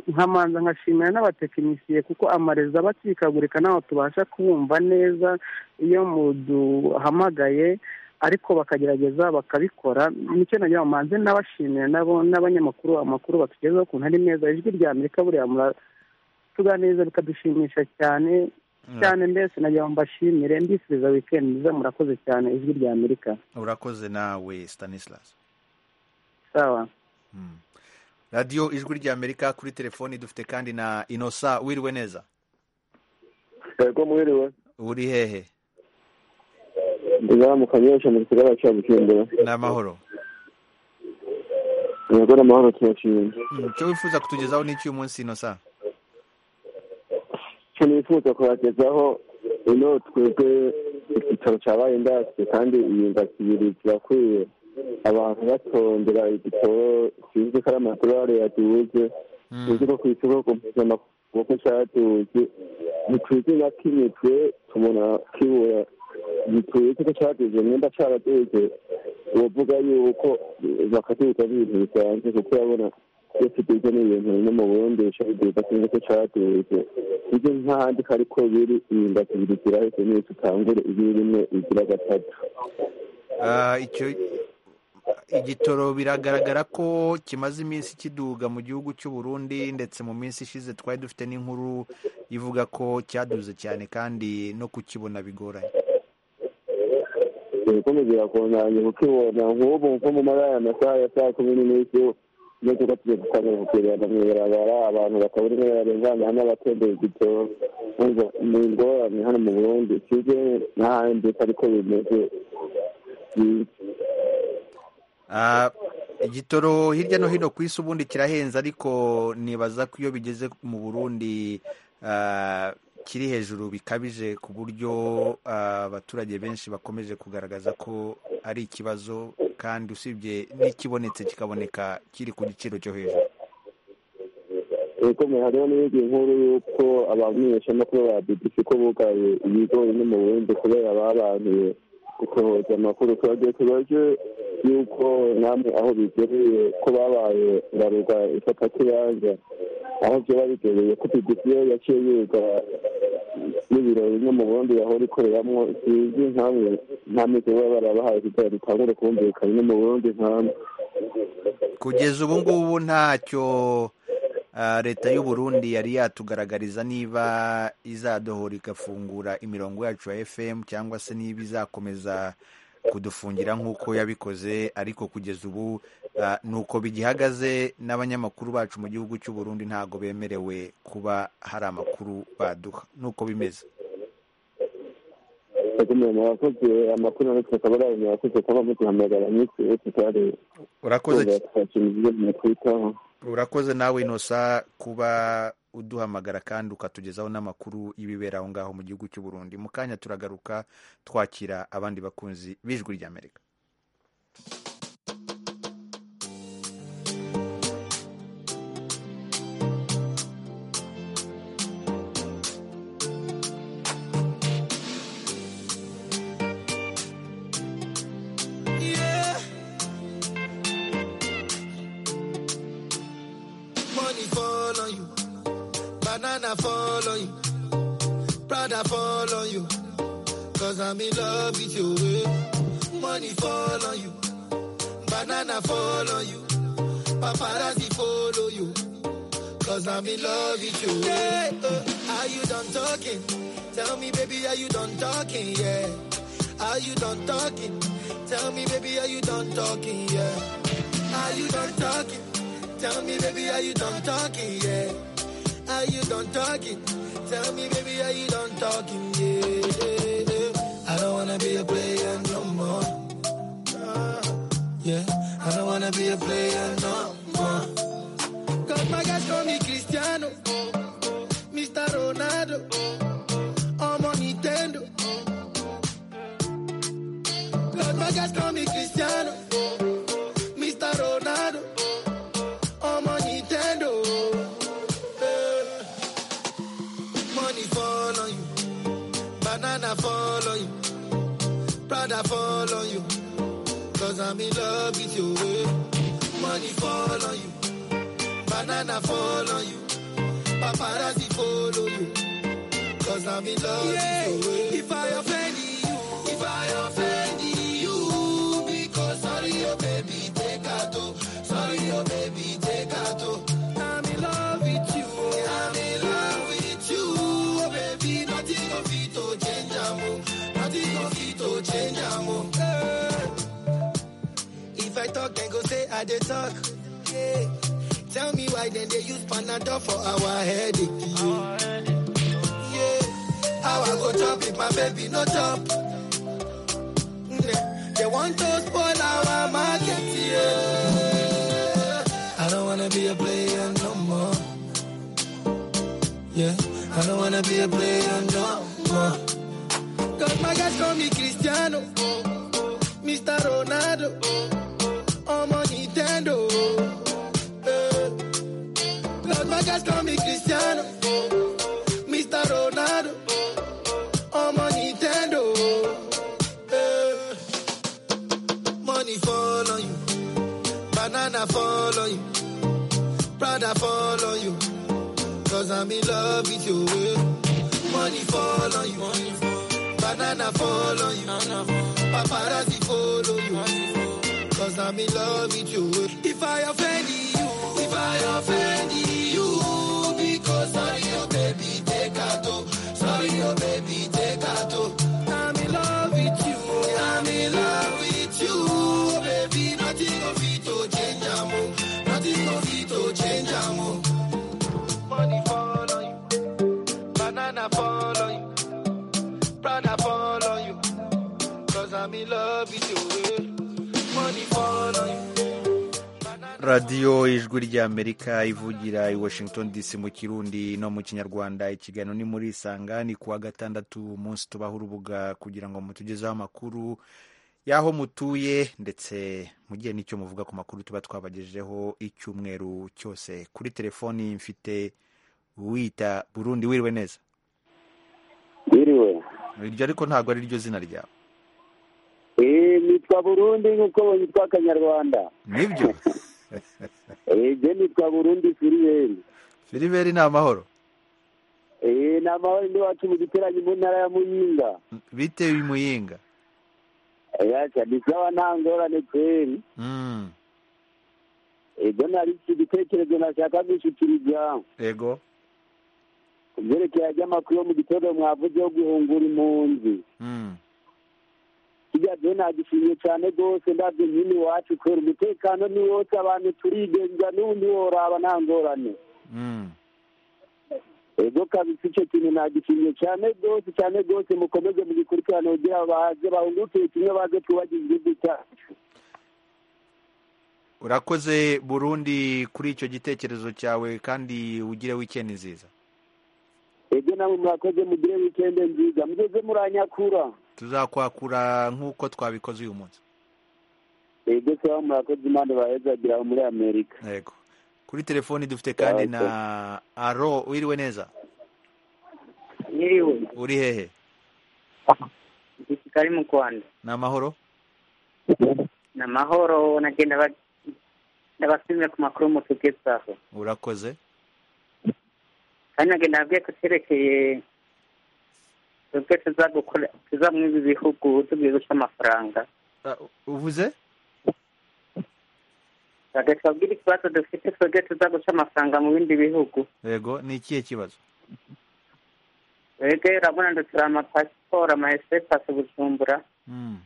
nkamanza nkashimira n'abatekinisiye kuko amarezo aba acikagurika ntabwo tubasha kubumva neza iyo muduhamagaye ariko bakagerageza bakabikora nicyo nagira ngo mbanze n'abashimira nabo n'abanyamakuru amakuru batugezaho ukuntu ari meza ijwi rya amerika buriya muratuganiriza bikadushimisha cyane cyane mbese nagira ngo mbashimire mbifuriza wikendi nziza murakoze cyane ijwi rya amerika urakoze nawe stanislas sawa radiyo ijwi rya amerika kuri telefoni dufite kandi na inosa wiriwe neza yego mwiriwe uri hehe nzaramukanye yose mu gisagara cya bujumbura ni amahoro yego ni amahoro turashimye Mm, icyo wifuza kutugezaho ni icy'uyu munsi inosa icyo nifuza kubagezaho ino twebwe icyicaro cya bayindasitiri kandi iyi ndasibiri kirakwiye abantu batondera igitoro kizwi ko ari amadolari yaduze tuzi ko ku isoko ku mpuzamakungu ko cyaduze ntituzi na kimwe twe tubona kibura ntituzi ko cyaduze nimba cyaraduze uwavuga yuko bakaduza ari ibintu bisanzwe kuko urabona iyo tuduze ni ibintu bimwe mu bundi bishabiduza kimwe ko cyaduze ibyo nk'ahandi ko ariko biri iyi ndakibiri ziraheze neza utangure ibiri rimwe igira gatatu Ah, icyo igitoro biragaragara ko kimaze iminsi kiduga mu gihugu cy'u Burundi ndetse mu minsi ishize twari dufite n'inkuru ivuga ko cyaduze cyane kandi no kukibona bigoranye ibikomeza birakonganya kukibona nk'ubu nko mu mabara ya masaha ya saa kumi n'imwe iyo tuba tugiye gutangira kukigenda mu ibarabara abantu bakabura imwe barengana hamwe abatembera igitoro kumva ni ingorane hano mu burundi kize n'ahandi ko ariko bimeze Ah, igitoro hirya no hino ku isi ubundi kirahenze ariko nibaza ko iyo bigeze mu burundi ah, kiri hejuru bikabije ku buryo ah, abaturage benshi bakomeje kugaragaza ko ari ikibazo kandi usibye n'ikibonetse kikaboneka kiri ku giciro cyo hejuru ibikomeye hariho n'iyindi nkuru y'uko abamenyeshamakuru ba bbc ko bugaye ibigo bimwe mu burundi kubera babantuye gusohoza amakuru twagiye tubaje yuko namwe aho bigereye ko babaye ngaruka ifata kibanza aho byaba bigereye ko bigufi yo yaciye yiga n'ibiro bimwe mu bundi yahora ikoreramo sinzi nkamwe nta mizi baba barabahaye kugira ritangure kumvikana no mu burundi nkamwe kugeza ubu ngubu ntacyo ah, leta y'u Burundi yari yatugaragariza niba izadohora igafungura imirongo yacu ya FM cyangwa se niba izakomeza kudufungira nk'uko yabikoze ariko kugeza ubu ah, nuko bigihagaze n'abanyamakuru bacu mu gihugu cy'u Burundi ntago bemerewe kuba hari amakuru baduha nuko bimeze yakomeye murakoze amakuru ariko akaba ari ayo murakoze kuba muduhamagara iminsi yose tutari Urakoze Twumva twakira ibyo mwitwitaho urakoze nawe inosa kuba uduhamagara kandi ukatugezaho n'amakuru y'ibibera aho ngaho mu gihugu cy'u Burundi mu kanya turagaruka twakira abandi bakunzi b'ijwi ry'amerika Yeah. Money fall on you, banana fall on you, Prada fall on you, cause I'm in love with you. eh. Money fall on you, banana fall on you, paparazzi follow you, cause I'm in love with you. eh. Yeah, uh, are you done talking? Tell me, baby, are you done talking? Yeah, are you done talking? Tell me, baby, are you done talking? Yeah, are you done talking? Tell me, baby, are you done talking? Yeah. Are you done talking? Tell me, baby, are you done talking? Yeah. I don't wanna be a player no more. Yeah. I don't wanna be a player no more. Cause my guys call me Cristiano, Mr. Ronaldo, I'm on Nintendo. Cause my guys call me Cristiano, Mr. Ronaldo. I'm on Nintendo. Eh. Money fall on you, banana fall on you, Prada fall on you. i Cause I'm in love with you. eh. Money fall on you. Banana fall on you. Paparazzi follow you. Cause I'm in love with you. eh. If I offend you, if I offend you, because sorry, oh baby, take out. oh. Sorry, oh baby, take out. oh. I'm in love with you. I'm in love with you, oh baby. Nothing of it to change, amo. Nothing of it to change, amo. If I talk, then go say I dey talk. Yeah. Tell me why then they use Panadol for our headache. Yeah. How I go chop if my baby no chop? Mm, They want to spoil our market. Yeah. I don't wanna be a player no more. Yeah. I don't wanna be a player no more. Cause my guys call me Cristiano, Mr. Ronaldo, I'm on Nintendo. eh. Cause my guys call me Cristiano, Mr. Ronaldo, I'm on Nintendo. eh. Money fall on you, banana fall on you, Prada fall on you, cause I'm in love with you. eh. Money fall on you, banana fall on you, paparazzi follow you, cause I'm in love with you. eh. If I offend you, if I offend you, because sorry, oh baby, take out, oh. sorry, oh baby, take out. oh. I'm in love with you, I'm in love with you, oh baby, nothing of it to change, amo, nothing of it to change, amo. Money fall on you, banana fall on you. Prada fall on you. Cause I'm in love with you. eh. Money fall on you. radiyo ijwi ry'amerika ivugira i washington dc mu kirundi no mu kinyarwanda ikiganiro ni muri isanga ni kuwa gatandatu umunsi tubaho urubuga kugira ngo mutugezeho amakuru y'aho mutuye ndetse mugire n'icyo muvuga ku makuru tuba twabagejejeho icyumweru cyose kuri telefoni mfite wita burundi wiriwe neza Wiriwe. iryo ariko ntabwo ari ryo zina ryawe Eh, nitwa Burundi nk'uko nitwa Kanyarwanda. nibyo Eh, je nitwa Burundi Filiberi. filiberi ni amahoro Eh, ni amahoro ndi wacu mu giteranyi mu ntara ya Muyinga. bitewe imuyinga Yacha ni sawa nta ngorane kweri. Mm, Ibyo nari iki gitekerezo nashaka gushyikiriza ego ku byerekeye ajyamakuru yo mu gitondo mwavuze yo guhungura impunzi. Mm. Kijya je nagishimiye cyane rwose ndabyo nyine iwacu kubera umutekano ni wose abantu turigenza n'ubundi woraba nta ngorane. Mm. ego kabisa icyo kintu nagishimye cyane rwose cyane rwose mukomeze mugikurikirane kugira baze bahunguke kimwe baze twubagize igihugu cyacu urakoze burundi kuri icyo gitekerezo cyawe kandi ugire wikendi nziza ego namwe mwakoze mugire wikende nziza mugeze muranyakura tuzakwakura nk'uko twabikoze uyu munsi ego sawa murakoze imana bahezagira muri amerika yego kuri telefoni dufite kandi na aro wiriwe neza Niriwe, uri hehe igisirikare mu Rwanda. ni amahoro Ni amahoro, nagenda ba- ndabashimira ku makuru mutugezaho. urakoze Kandi nagenda nabwiye ko cyerekeye ubwo tuzagukora tuza muri ibi bihugu tugiye guca amafaranga. uvuze Bagahita babwira ikibazo dufite twebwe tuza guca amafaranga mu bindi bihugu. yego ni ikihe kibazo Twebwe urabona dutura amapasiporo, ama espasi Bujumbura. Mm,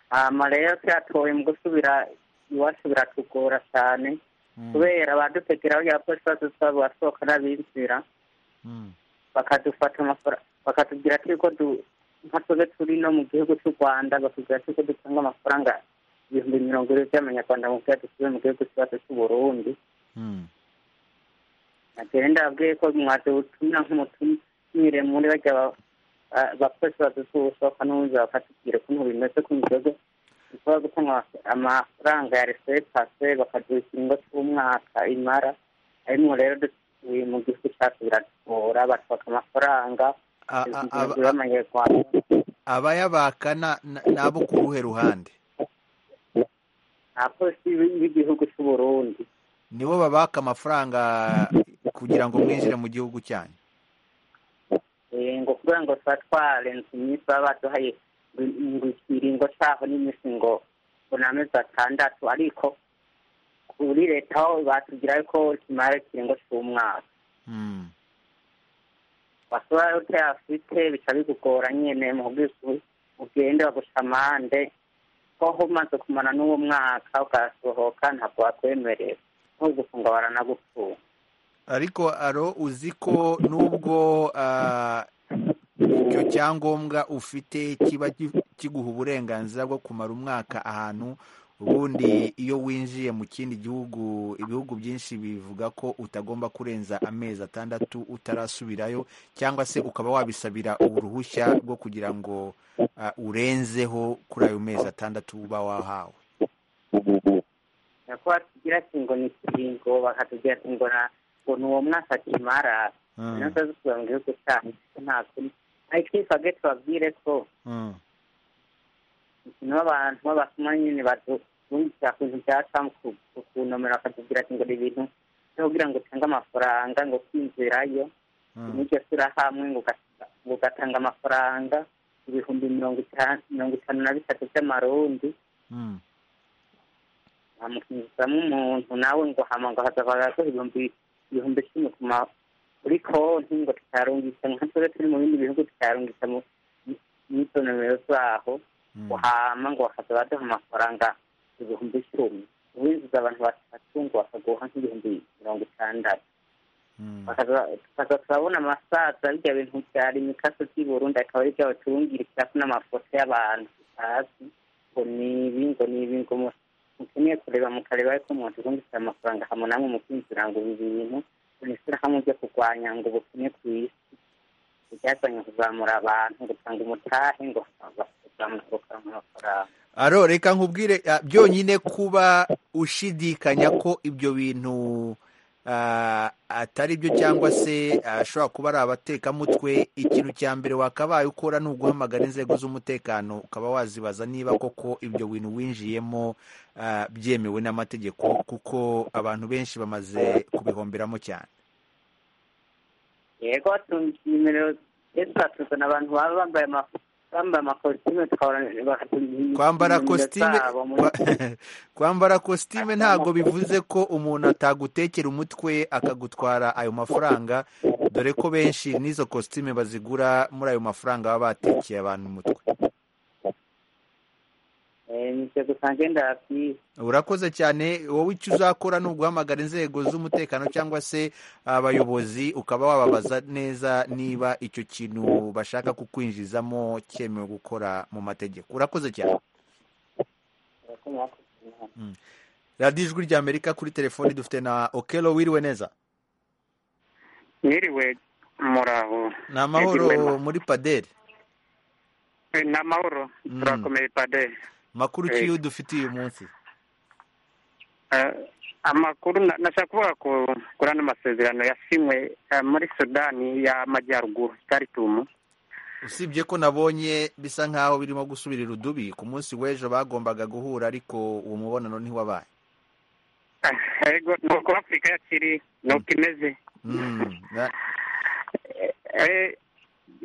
Hama rero tuyatoye mu gusubira iwacu biratugora cyane. mm, kubera abadutegeraho yapolisi badusa basohoka n'abinjira mm. bakadufata amafaranga bakatubwira ko yuko du- nka twebwe turi no mu gihugu cy'u rwanda batubwira ko yuko dutanga amafaranga ibihumbi mirongo ine by'amanyarwanda mu bwacu dusubiye mu gihugu cyacu cy'u burundi Mm. nagenda ndababwiye ko mwaje ubutumira nk'umutumire muri bajya ba- ba- abapolisi badusa ubusohoka n'ubundi bakatubwira ukuntu bimeze ko mu gihugu dushobora gutanga ama- amafaranga ya resepase bakaduha ikiringo cy'umwaka imara ariko rero du- uyu mu gihugu cyacu biratugora batwaka amafaranga A- a- ibihumbi a- y'amanyarwanda abayabaka na- na- ni abo ku ruhe ruhande abapolisi b'igihugu cy'u burundi nibo babaka amafaranga kugira ngo mwinjire mu gihugu cyanyu Eh, ngo kugira ngo tubatware iminsi baba baduhaye ngo ikiringo cyaho n'iminsi ngo unamezi atandatu ariko kuri leta aho batugira ko kimara ikiringo cy'umwaka Mm. basura yote afite bica bigugora nyene mu bwisu ugende bagushamande ko umaze kumara n'uwo mwaka ugasohoka ntabwo wakwemerera ntugufunga baranagufunga ariko aro uzi ko nubwo ah, icyo cyangombwa ufite kiba gi- kiguha uburenganzira bwo kumara umwaka ahantu ubundi iyo winjiye mu kindi gihugu ibihugu byinshi bivuga ko utagomba kurenza amezi atandatu utarasubirayo cyangwa se ukaba wabisabira uruhushya rwo kugira ngo ah, urenzeho kuri ayo mezi atandatu uba wahawe nako batugira ati ngo ni ikiringo bakatubwira ati ngo na ngo ni uwo mwaka kimara Mm. nasa zisubira mu gihugu cyacu nta kuri ariko iyo twabwiye tubabwire ko Mm. n'abantu b'abasoma nyine badushyira ku bintu bya Trump ku- ku- kunomero akatubwira ati ngo ni ibintu byo kugira ngo utange amafaranga ngo kwinjirayo n'iryo sura hamwe ngo ugata- ngo ugatanga amafaranga ibihumbi mirongo itanu mirongo itanu na bitatu by'amarundi Mm. amukinjizamo umuntu nawe ngo hama ngo hazavagaho ibihumbi ibihumbi icumi ku ma kuri konti ngo tutarungisa nka twe turi mu bindi bihugu tutarungisa mu n'izo nomero zaho uhama ngo bakajya baduha amafaranga ibihumbi icumi uwinjiza abantu batatu ngo bakaguha nk'ibihumbi mirongo itandatu Bakaza- tukaza turabona amasaza bijya bintu byari imikaso by'i burundi akaba ari byawe turungirikira ko n'amafoto y'abantu tutazi ngo ni ibi ngo ni ibi ngo mu- mukeneye kureba mukareba ariko mwaturungikira amafaranga hamwe namwe mukinjira ngo ibi bintu unishyira hamwe byo kurwanya ngo ubukene ku isi ibyazanye kuzamura abantu gutanga umutahe ngo bazamuturuka mu mafaranga aro reka nkubwire ah, byonyine kuba ushidikanya ko ibyo bintu ah, atari byo cyangwa se ashobora kuba ari abatekamutwe ikintu cya mbere wakabaye ukora ni uguhamagara inzego z'umutekano ukaba wazibaza niba koko ibyo bintu winjiyemo ah, byemewe n'amategeko kuko abantu benshi bamaze kubihomberamo cyane yego tumyemerero ndetse batuzana abantu baba bambaye ama- bambaye amakositime kwambara kositime kwambara kositime ntabwo bivuze ko umuntu atagutekera umutwe akagutwara ayo mafaranga dore ko benshi n'izo kositime bazigura muri ayo mafaranga baba batekeye abantu umutwe nivyo gusa ngenda vyiza urakoze cyane wowe icyo uzakora ni uguhamagara inzego z'umutekano cyangwa se abayobozi ukaba wababaza neza niba icyo kintu bashaka kukwinjizamo cyemewe gukora mu mategeko urakoze cyane radiyo ijwi rya amerika kuri telefoni dufite na okelo wiriwe neza mwiriwe muraho ni amahoro muri paderi Eh, ni amahoro turakomeye pade makuru ki dufitiye uyu munsi Eh, amakuru na- nashaka kuvuga ku kuri ano masezerano yasinywe eh, muri sudani y'amajyaruguru karitumu usibye ko nabonye bisa nkaho birimo gusubirira udubi ku munsi w'ejo bagombaga guhura ariko uwo mubonano ntiwabaye Eh, ego ni uko afurika yakiri ni uko imeze Mm, na- Eh,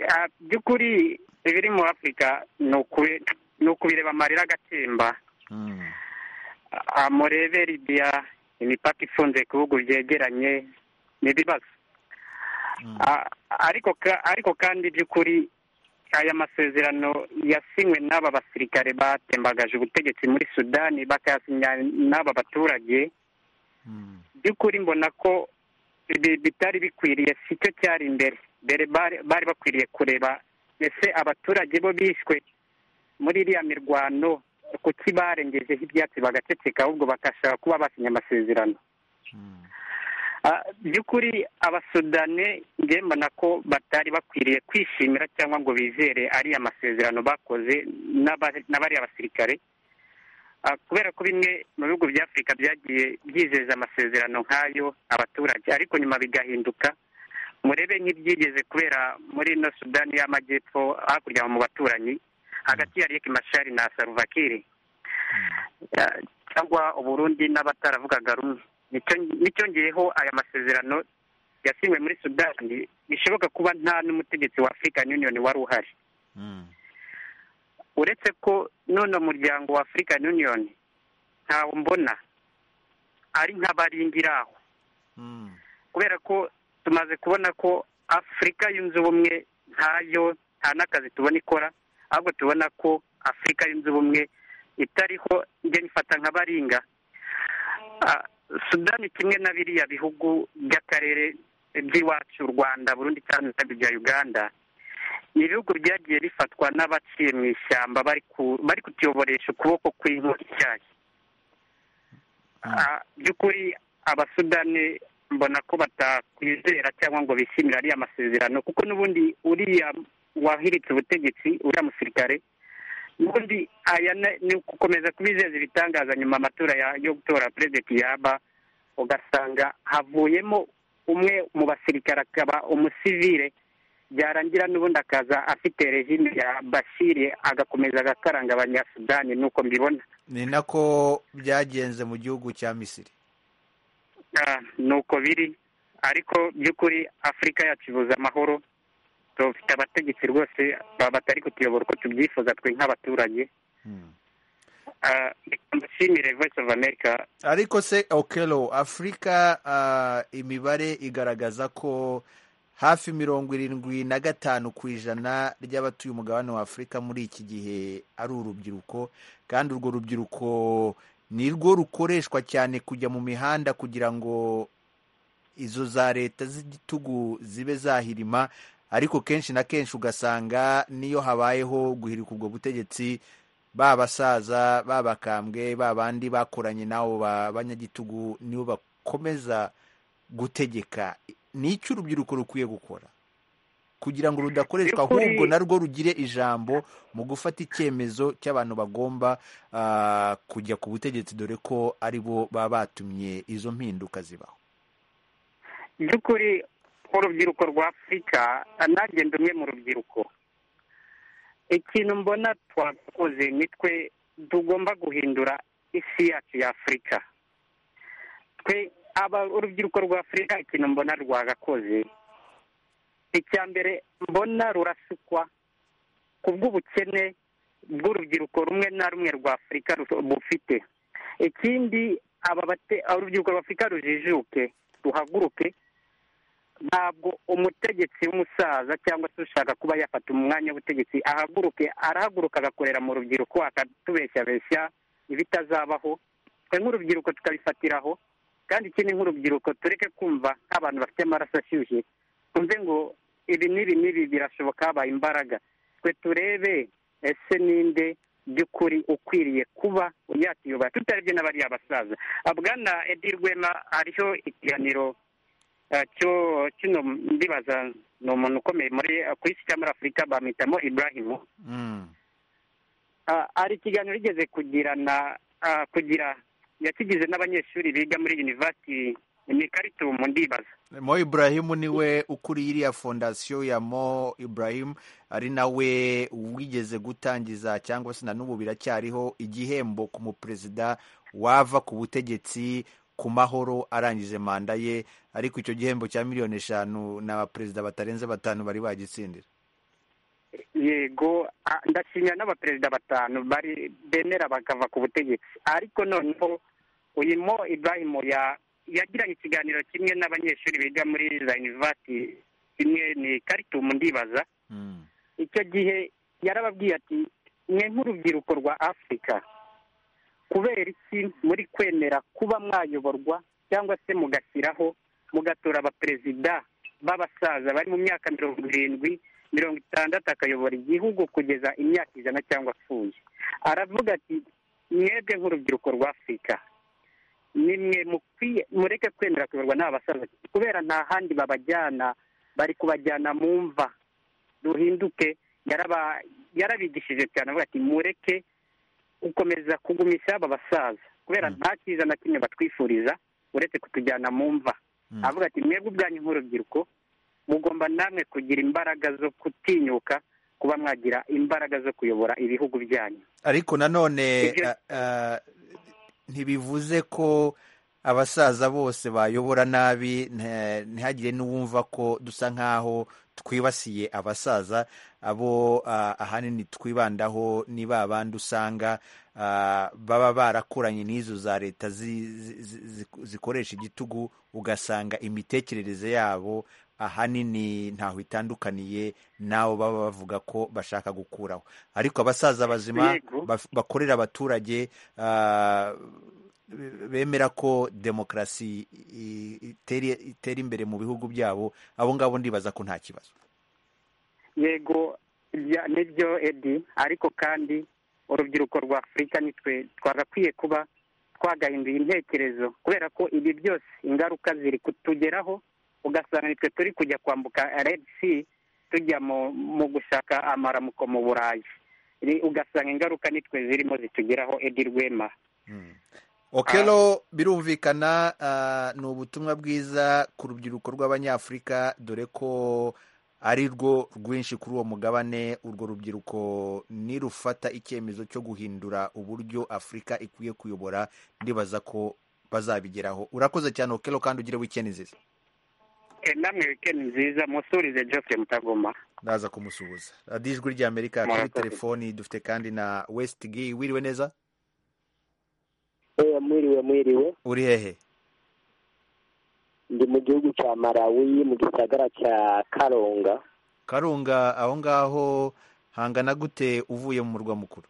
ah, by'ukuri ibiri muri afurika ni ukubi- ni ukubireba amarira agatemba Ah, murebe libiya imipaka ifunze ku bihugu byegeranye n'ibibazo Ah, ariko ka- ariko kandi by'ukuri aya masezerano yasinywe n'aba basirikare batembagaje ubutegetsi muri sudani bakayasinya n'aba baturage by'ukuri mbona ko ibi bitari bikwiriye sicyo cyari imbere mbere bari bari bakwiriye kureba ese abaturage bo bishwe muri iriya mirwano kuki barengejeho ibyatsi bagaceceka ahubwo bagashaka kuba basinya amasezerano Ah, by'ukuri abasudane nge mbona ko batari bakwiriye kwishimira cyangwa ngo bizere ariya masezerano bakoze n'aba- n'abariya basirikare Ah, kubera ko bimwe mu bihugu bya afurika byagiye byizeza amasezerano nk'ayo abaturage ariko nyuma bigahinduka murebe nk'ibyigeze kubera muri ino sudani y'amajyepfo hakurya aho mu baturanyi hagati ya riek mashari na salva kiir cyangwa uburundi n'abataravugaga rumwe Nicyo- n'icyongeyeho aya masezerano yasinywe muri sudani bishoboka kuba nta n'umutegetsi wa african union wari uhari uretse ko none umuryango wa african union ntawe mbona ari nk'abaringira aho kubera ko tumaze kubona ko afurika yunze ubumwe ntayo nta n'akazi tubona ikora ahubwo tubona ko afurika yunze ubumwe itariho njye nifata nka baringa Ah, sudani kimwe na biriya bihugu by'akarere by'iwacu u rwanda burundi cyane bya uganda ni ibihugu byagiye bifatwa n'abaciye mu ishyamba bari ku- bari kutuyoboresha ukuboko kw'inkota icyayi Ah, by'ukuri abasudani mbona ko batakwizera cyangwa ngo bishimire ariya masezerano kuko n'ubundi uriya wahiritse ubutegetsi uriya musirikare n'ubundi aya ne- ni gukomeza kubizeza ibitangaza nyuma amatora ya- yo gutora perezida yaba ugasanga havuyemo umwe mu basirikare akaba umusivire byarangira n'ubundi akaza afite regime ya bashiri agakomeza agakaranga abanyasudani nuko mbibona ni nako byagenze mu gihugu cya misiri Ah, nuko biri ariko by'ukuri afurika yacu ibuze amahoro dufite abategetsi rwose ba- batari kutuyobora uko tubyifuza twe nk'abaturage Ah, reka mbashimire voice of america ariko se okelo afurika ah, imibare igaragaza ko hafi mirongo irindwi na gatanu ku ijana ry'abatuye umugabane wa afurika muri iki gihe ari urubyiruko kandi urwo rubyiruko ni rwo rukoreshwa cyane kujya mu mihanda kugira ngo izo za leta z'igitugu zibe zahirima ariko kenshi na kenshi ugasanga niyo habayeho guhirika ubwo butegetsi ba basaza ba bakambwe ba bandi bakoranye n'abo ba- banyagitugu nibo bakomeza gutegeka ni icyo urubyiruko rukwiye gukora kugira ngo rudakoreshwa By'ukuri- ahubwo narwo rugire ijambo mu gufata icyemezo cy'abantu bagomba ah, kujya ku butegetsi dore ko ari bo baba batumye izo mpinduka zibaho by'ukuri urubyiruko rwa afurika nanjye ndi umwe mu rubyiruko ikintu mbona twakoze ni twe tugomba guhindura isi yacu ya afurika twe aba urubyiruko rwa afurika ikintu mbona rwagakoze icya mbere mbona rurasukwa ku bw'ubukene bw'urubyiruko rumwe na rumwe rwa afurika ru- bufite ikindi aba bate- urubyiruko rwa afurika rujijuke ruhaguruke ntabwo umutegetsi w'umusaza cyangwa se ushaka kuba yafata umwanya w'ubutegetsi ahaguruke arahaguruka agakorera mu rubyiruko akatubeshyabeshya ibitazabaho twe nk'urubyiruko tukabifatiraho kandi ikindi nk'urubyiruko tureke kumva nk'abantu bafite amaraso ashyushye twumve ngo ibi n'ibi n'ibi birashoboka habaye imbaraga twe turebe ese ninde by'ukuri ukwiriye kuba yakiyubaha tutarebye n'abariya basaza abwana edi rwema hariho ikiganiro eh, cyo kino ndibaza ni umuntu ukomeye muri ku isi cyangwa muri afurika bamwitamo iburahimu Ah, hari ikiganiro yigeze kugirana ah, kugira yakigize n'abanyeshuri biga muri yunivasiti ni karitumu ndibaza mo iburahimu niwe ukuriye iriya fondasiyo ya mo iburahimu ari nawe wigeze gutangiza cyangwa se na n'ubu biracyariho igihembo ku muperezida wava ku butegetsi ku mahoro arangije manda ye ariko icyo gihembo cya miliyoni eshanu ni abaperezida batarenze batanu bari bagitsindira yego ah, ndashimira n'abaperezida batanu bari bemera bakava ku butegetsi ariko noneho uyu mo ibrahimu ya yagiranye ikiganiro kimwe n'abanyeshuri biga muri za yunivasiti imwe ni karitumu ndibaza icyo gihe yarababwiye ati mwe nk'urubyiruko rwa afurika kubera iki muri kwemera kuba mwayoborwa cyangwa se mugashyiraho mugatora abaperezida b'abasaza bari mu myaka mirongo irindwi mirongo itandatu akayobora igihugu kugeza imyaka ijana cyangwa apfuye aravuga ati mwebwe nk'urubyiruko rwa afurika nimwe mukwiye mureke kwemera kuyoborwa n'abasaza kubera nta handi babajyana bari kubajyana mu mva ruhinduke yaraba- yarabigishije cyane avuga ati mureke gukomeza kugumisha aba basaza kubera nta cyiza na kimwe batwifuriza uretse kutujyana mu mva avuga ati mwebwe ubwanyu nk'urubyiruko mugomba namwe kugira imbaraga zo gutinyuka kuba mwagira imbaraga zo kuyobora ibihugu byanyu ariko nanone Ibyo- ah, ah, ntibivuze ko abasaza bose bayobora nabi nta- ntihagire n'uwumva ko dusa nk'aho twibasiye abasaza abo ah, ahanini twibandaho ni ba bandi usanga ah, baba barakuranye n'izo za leta zi- zi- zi- zi- zikoresha igitugu ugasanga imitekerereze yabo ahanini ntaho itandukaniye n'abo baba bavuga ko bashaka gukuraho ariko abasaza bazima Yego. baf- bakorera abaturage ah, bemera ko demokarasi i- iteri- itera imbere mu bihugu byabo abo ngabo ndibaza ko nta kibazo yego ya- nibyo edi ariko kandi urubyiruko rwa afurika nitwe twagakwiye kuba twagahinduye intekerezo kubera ko ibi byose ingaruka ziri kutugeraho ugasanga nitwe turi kujya kwambuka redi si tujya mu mu gushaka amaramuko mu burayi Ni- ugasanga ingaruka nitwe zirimo zitugeraho edi rwema okero birumvikana ah, ni ubutumwa bwiza ku rubyiruko rw'abanyafurika dore ko ari rwo rwinshi kuri uwo mugabane urwo rubyiruko nirufata icyemezo cyo guhindura uburyo afurika ikwiye kuyobora ndibaza ko bazabigeraho urakoze cyane okero kandi ugire wikendi nziza Eh, namwe wikendi nziza musurize geoffrey mutagoma ndaza kumusuhuza radiyo ijwi ry'amerika kuri Murakoze. telefoni dufite kandi na wesitigi wiriwe neza Eh, mwiriwe mwiriwe uri hehe ndi mu gihugu cya malawi mu gisagara cya karonga karunga aho ngaho hangana gute uvuye mu murwa mukuru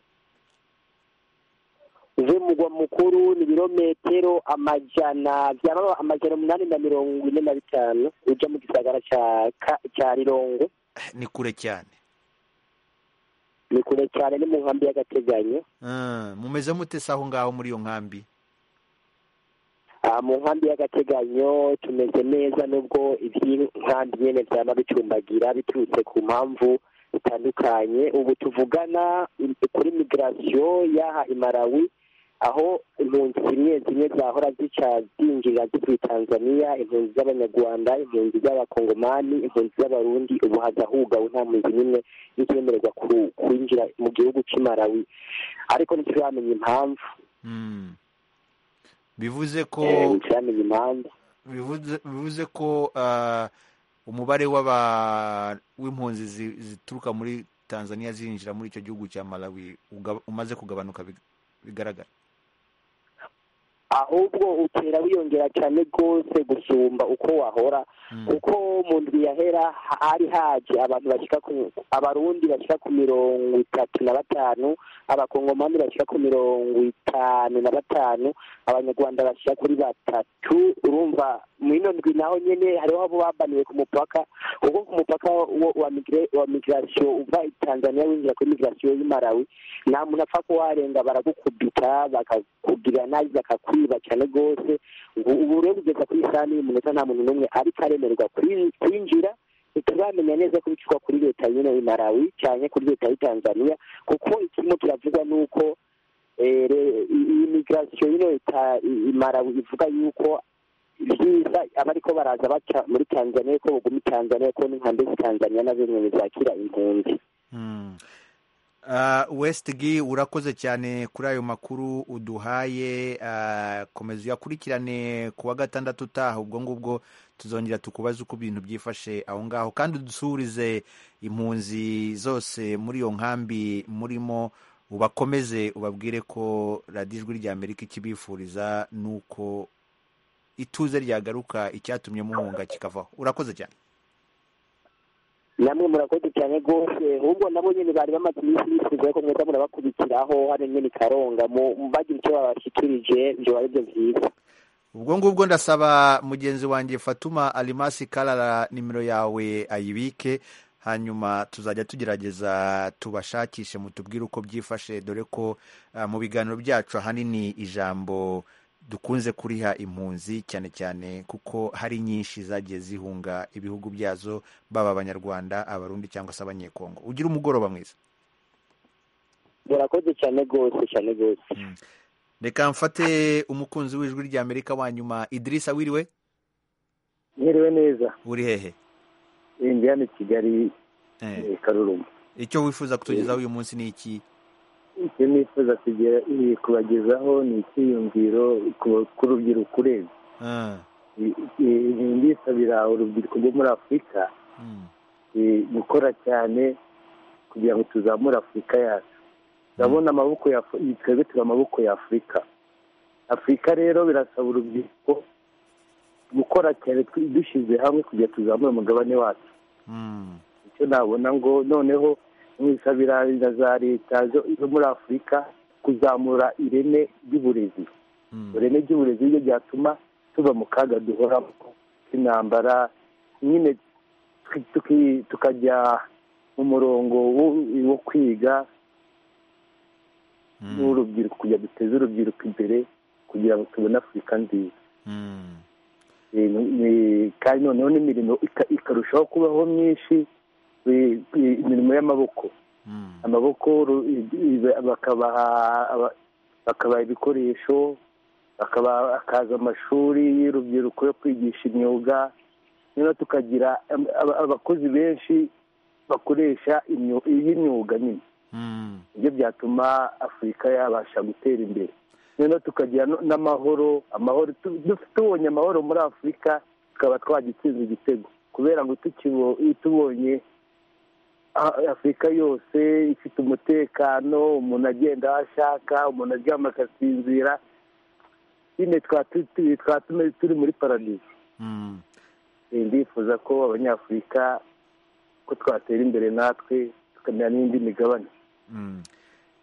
uvuye mu mugwa mukuru ni ibirometero amajana byaba amajana umunani na mirongo ine na bitanu uja mu gisagara cya Ka- cya rirongo ni kure cyane ni kure cyane ni mu nkambi y'agateganyo Ah, mumeze mute se aho ngaho muri iyo nkambi Ah, mu nkambi y'agateganyo tumeze neza nubwo iby'inkambi nyene vyama bicumbagira biturutse ku mpamvu zitandukanye ubu tuvugana im- kuri migirasiyo y'aha i malawi aho impunzi zimwe zimwe zahora zica zinjirira zivuye tanzania impunzi z'abanyarwanda impunzi z'abakongomani impunzi z'abarundi ubu hazahugawe nta mpunzi n'imwe y'icyemererwa ku- kwinjira mu gihugu c'i malawi ariko ntituramenya impamvu Mm. bivuze ko Eh, ntituramenya impamvu bivuze bivuze ko ah, umubare w'aba w'impunzi zi- zituruka muri tanzania zinjira muri icyo gihugu cya malawi uga- umaze kugabanuka big- bigaragara ahubwo utera wiyongera cyane rwose gusumba uko wahora kuko mu ndwi yahera hari haje abantu bashyika ku abarundi bashyika ku mirongo itatu na batanu abakongomani bashyika ku mirongo itanu na batanu abanyarwanda bashyika kuri batatu urumva mu ino ndwi naho nyene hariho abo babaniwe ku mupaka ubwo ku mupaka wo- wa migre- wa migirasiyo uva i tanzania winjira kuri migirasiyo y'i malawi nta muntu apfa kuwarenga baragukubita bakakubwira nabi bakakwiba cyane rwose ubu ubu rero kugeza kuri saa y'umunota nta muntu n'umwe ariko aremererwa kwin- kwinjira ntituramenya neza ko bicwa kuri leta nyine y'i malawi cyane kuri leta y'i tanzania kuko ikirimo kiravugwa ni uko eh, re- i- iyi migirasiyo yino ita- i- i malawi ivuga yuko byiza abariko baraza baca muri tanzania ko buguma i tanzania ko n'inkambi z'i tanzania nazo nyine zakira impunzi Ah, westigi urakoze cyane kuri ayo makuru uduhaye ah, komeza uyakurikirane ku wa gatandatu utaha ubwo ngubwo tuzongera tukubaze uko ibintu byifashe aho ngaho kandi udusurize impunzi zose muri iyo nkambi murimo ubakomeze ubabwire ko radiyo ijwi ry'amerika ikibifuriza ni uko ituze ryagaruka icyatumye muhunga kikavaho urakoze cyane namwe murakoze cyane rwose ahubwo nabo nyine bari bamaze iminsi bifuza ko mweza murabakurikiraho hano nyine i karonga mu- bagira icyo babashikirije byo aribyo byiza ubwo ngubwo ndasaba mugenzi wanjye fatuma alimasi karara nimero yawe ayibike hanyuma tuzajya tugerageza tubashakishe mutubwire uko byifashe dore ko ah, mu biganiro byacu ahanini ijambo dukunze kuriha impunzi cyane cyane kuko hari nyinshi zagiye zihunga ibihugu byazo baba abanyarwanda abarundi cyangwa se abanyekongo ugira umugoroba mwiza murakoze cyane rwose cyane rwose reka mfate umukunzi w'ijwi ry'amerika wa nyuma idirisa wiriwe mwiriwe neza uri hehe Eh, ndi hano i kigali Eh. eh, karuruma icyo wifuza kutugezaho uyu munsi ni iki icyo nifuza kugera eh, kubagezaho ni icyiyumviro ku- k'urubyiruko urebye Eh, eh, ndisabira urubyiruko rwo muri afurika eh, gukora cyane kugira ngo tuzamure afurika yacu turabona amaboko ya Afri- twebwe turi amaboko ya afurika afurika rero birasaba urubyiruko gukora cyane twi- dushyize hamwe kugira ngo tuzamure umugabane wacu icyo nabona ngo noneho mwisabira na za leta zo zo muri afurika kuzamura ireme ry'uburezi ireme ry'uburezi ryo ryatuma tuva mu kaga duhoramo k'intambara nyine tuki- tuki- tukajya mu murongo wo- wo kwiga n'urubyiruko kugira duteze urubyiruko imbere kugira ngo tubone afurika nziza Eh, eh, kandi noneho n'imirimo ika- ikarushaho kubaho myinshi eh, eh, imirimo y'amaboko amaboko ru- i- i- bakabaha aba- bakabaha ibikoresho bakaba- hakaza amashuri y'urubyiruko yo kwigisha imyuga noneho tukagira am- aba- abakozi benshi bakoresha imyu- iy'imyuga nyine nibyo byatuma afurika yabasha gutera imbere noneho tukagira no- n'amahoro amahoro tu- du- tubonye amahoro muri afurika tukaba twagitsinze igitego kubera ngo tukibo- tubonye a- afurika yose ifite umutekano umuntu agenda aho ashaka umuntu aryama akasinzira nyine twaba tu- tu- twaba tumeze turi muri paradizo Eh, ndifuza ko abanyafurika ko twatera imbere natwe tukamenya n'indi migabane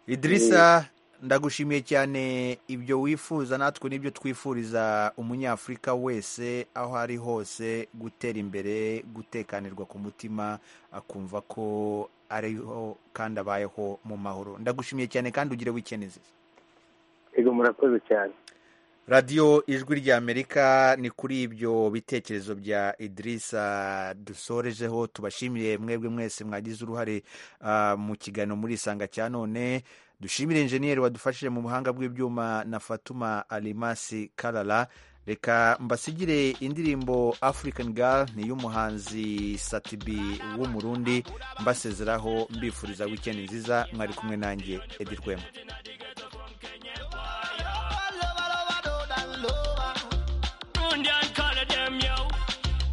idirisa ndagushimiye cyane ibyo wifuza natwe n'ibyo twifuriza umunyafurika wese aho ari hose gutera imbere gutekanirwa ku mutima akumva ko ariho kandi abayeho mu mahoro ndagushimiye cyane kandi ugire wikende nziza yego murakoze cyane radiyo ijwi rya amerika ni kuri ibyo bitekerezo bya idirisa dusorejeho tubashimiye mwebwe mwese mwagize uruhare ah, mu kiganiro muri isanga cya none dushimire injeniyeri wadufashije mu buhanga bw'ibyuma na fatuma alimasi karara reka mbasigire indirimbo african girl ni y'umuhanzi satibi w'umurundi mbasezeraho mbifuriza wikendi nziza mwari kumwe nanjye edi rwema Indian color them yo.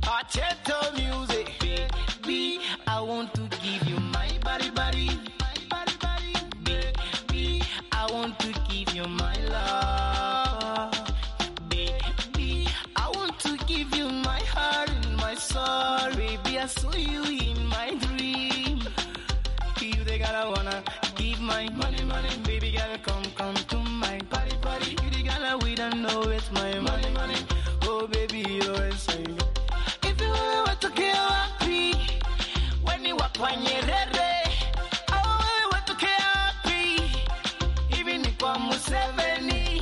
Potato music, baby. I want to give you my body, body, body, body, baby. I want to give you my love, baby. I want to give you my heart and my soul, baby. I saw you in my dream. You they gotta wanna give my money, money, baby. Gotta come, come to my party, party. You they gotta we don't know it's my money, money. Oh baby, you're insane. If you were watokea wapi, weni wakwa Nyerere. Au wewe watokea wapi, hivi ni kwa Museveni.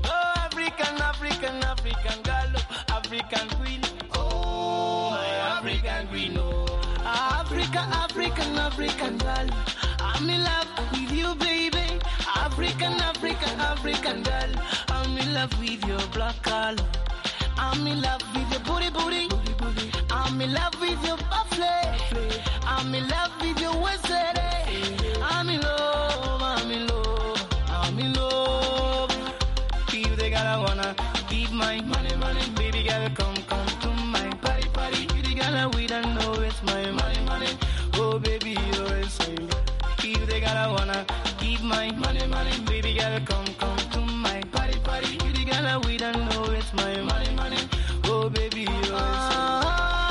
Oh African, African, African girl, African queen. Oh my African queen, oh. Africa, African, African girl. I'm in love with you, baby. African, African, African girl. I'm in love with your black color. I'm in love with your booty, booty. I'm in love with your buffet. I'm in love with your waist. eh. I'm in love, I'm in love, I'm in love. If they gotta wanna give my money, money, baby, gotta come, come to my party, party. You the gotta we don't know it's my money, money. Oh baby, you're insane. If they gotta wanna give my money, money, baby, gotta come, come to my party, party. You the gotta we don't know it's my money, money. Oh baby, you're insane.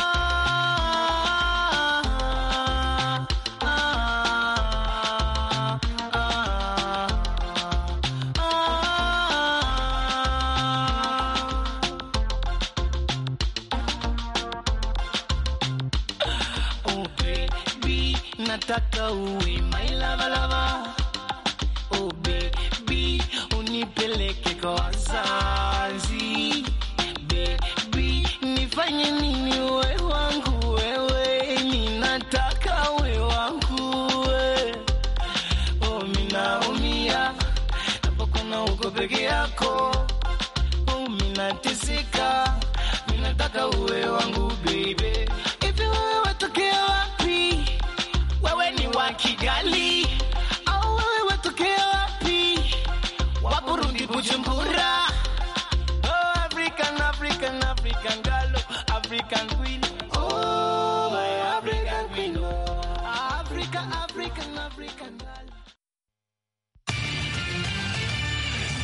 Oh baby, nataka uwe my lava lava. Oh baby, unipeleke kwa wazazi. Baby, nifanye nini we wangu wewe? Ninataka we wangu we. Oh, minaumia napokuona uko peke yako. Oh, minateseka minataka uwe wangu baby. Hivi wewe watokea wapi? Wewe ni wa Kigali au wewe watokea Bujumbura, oh African, African, African girl.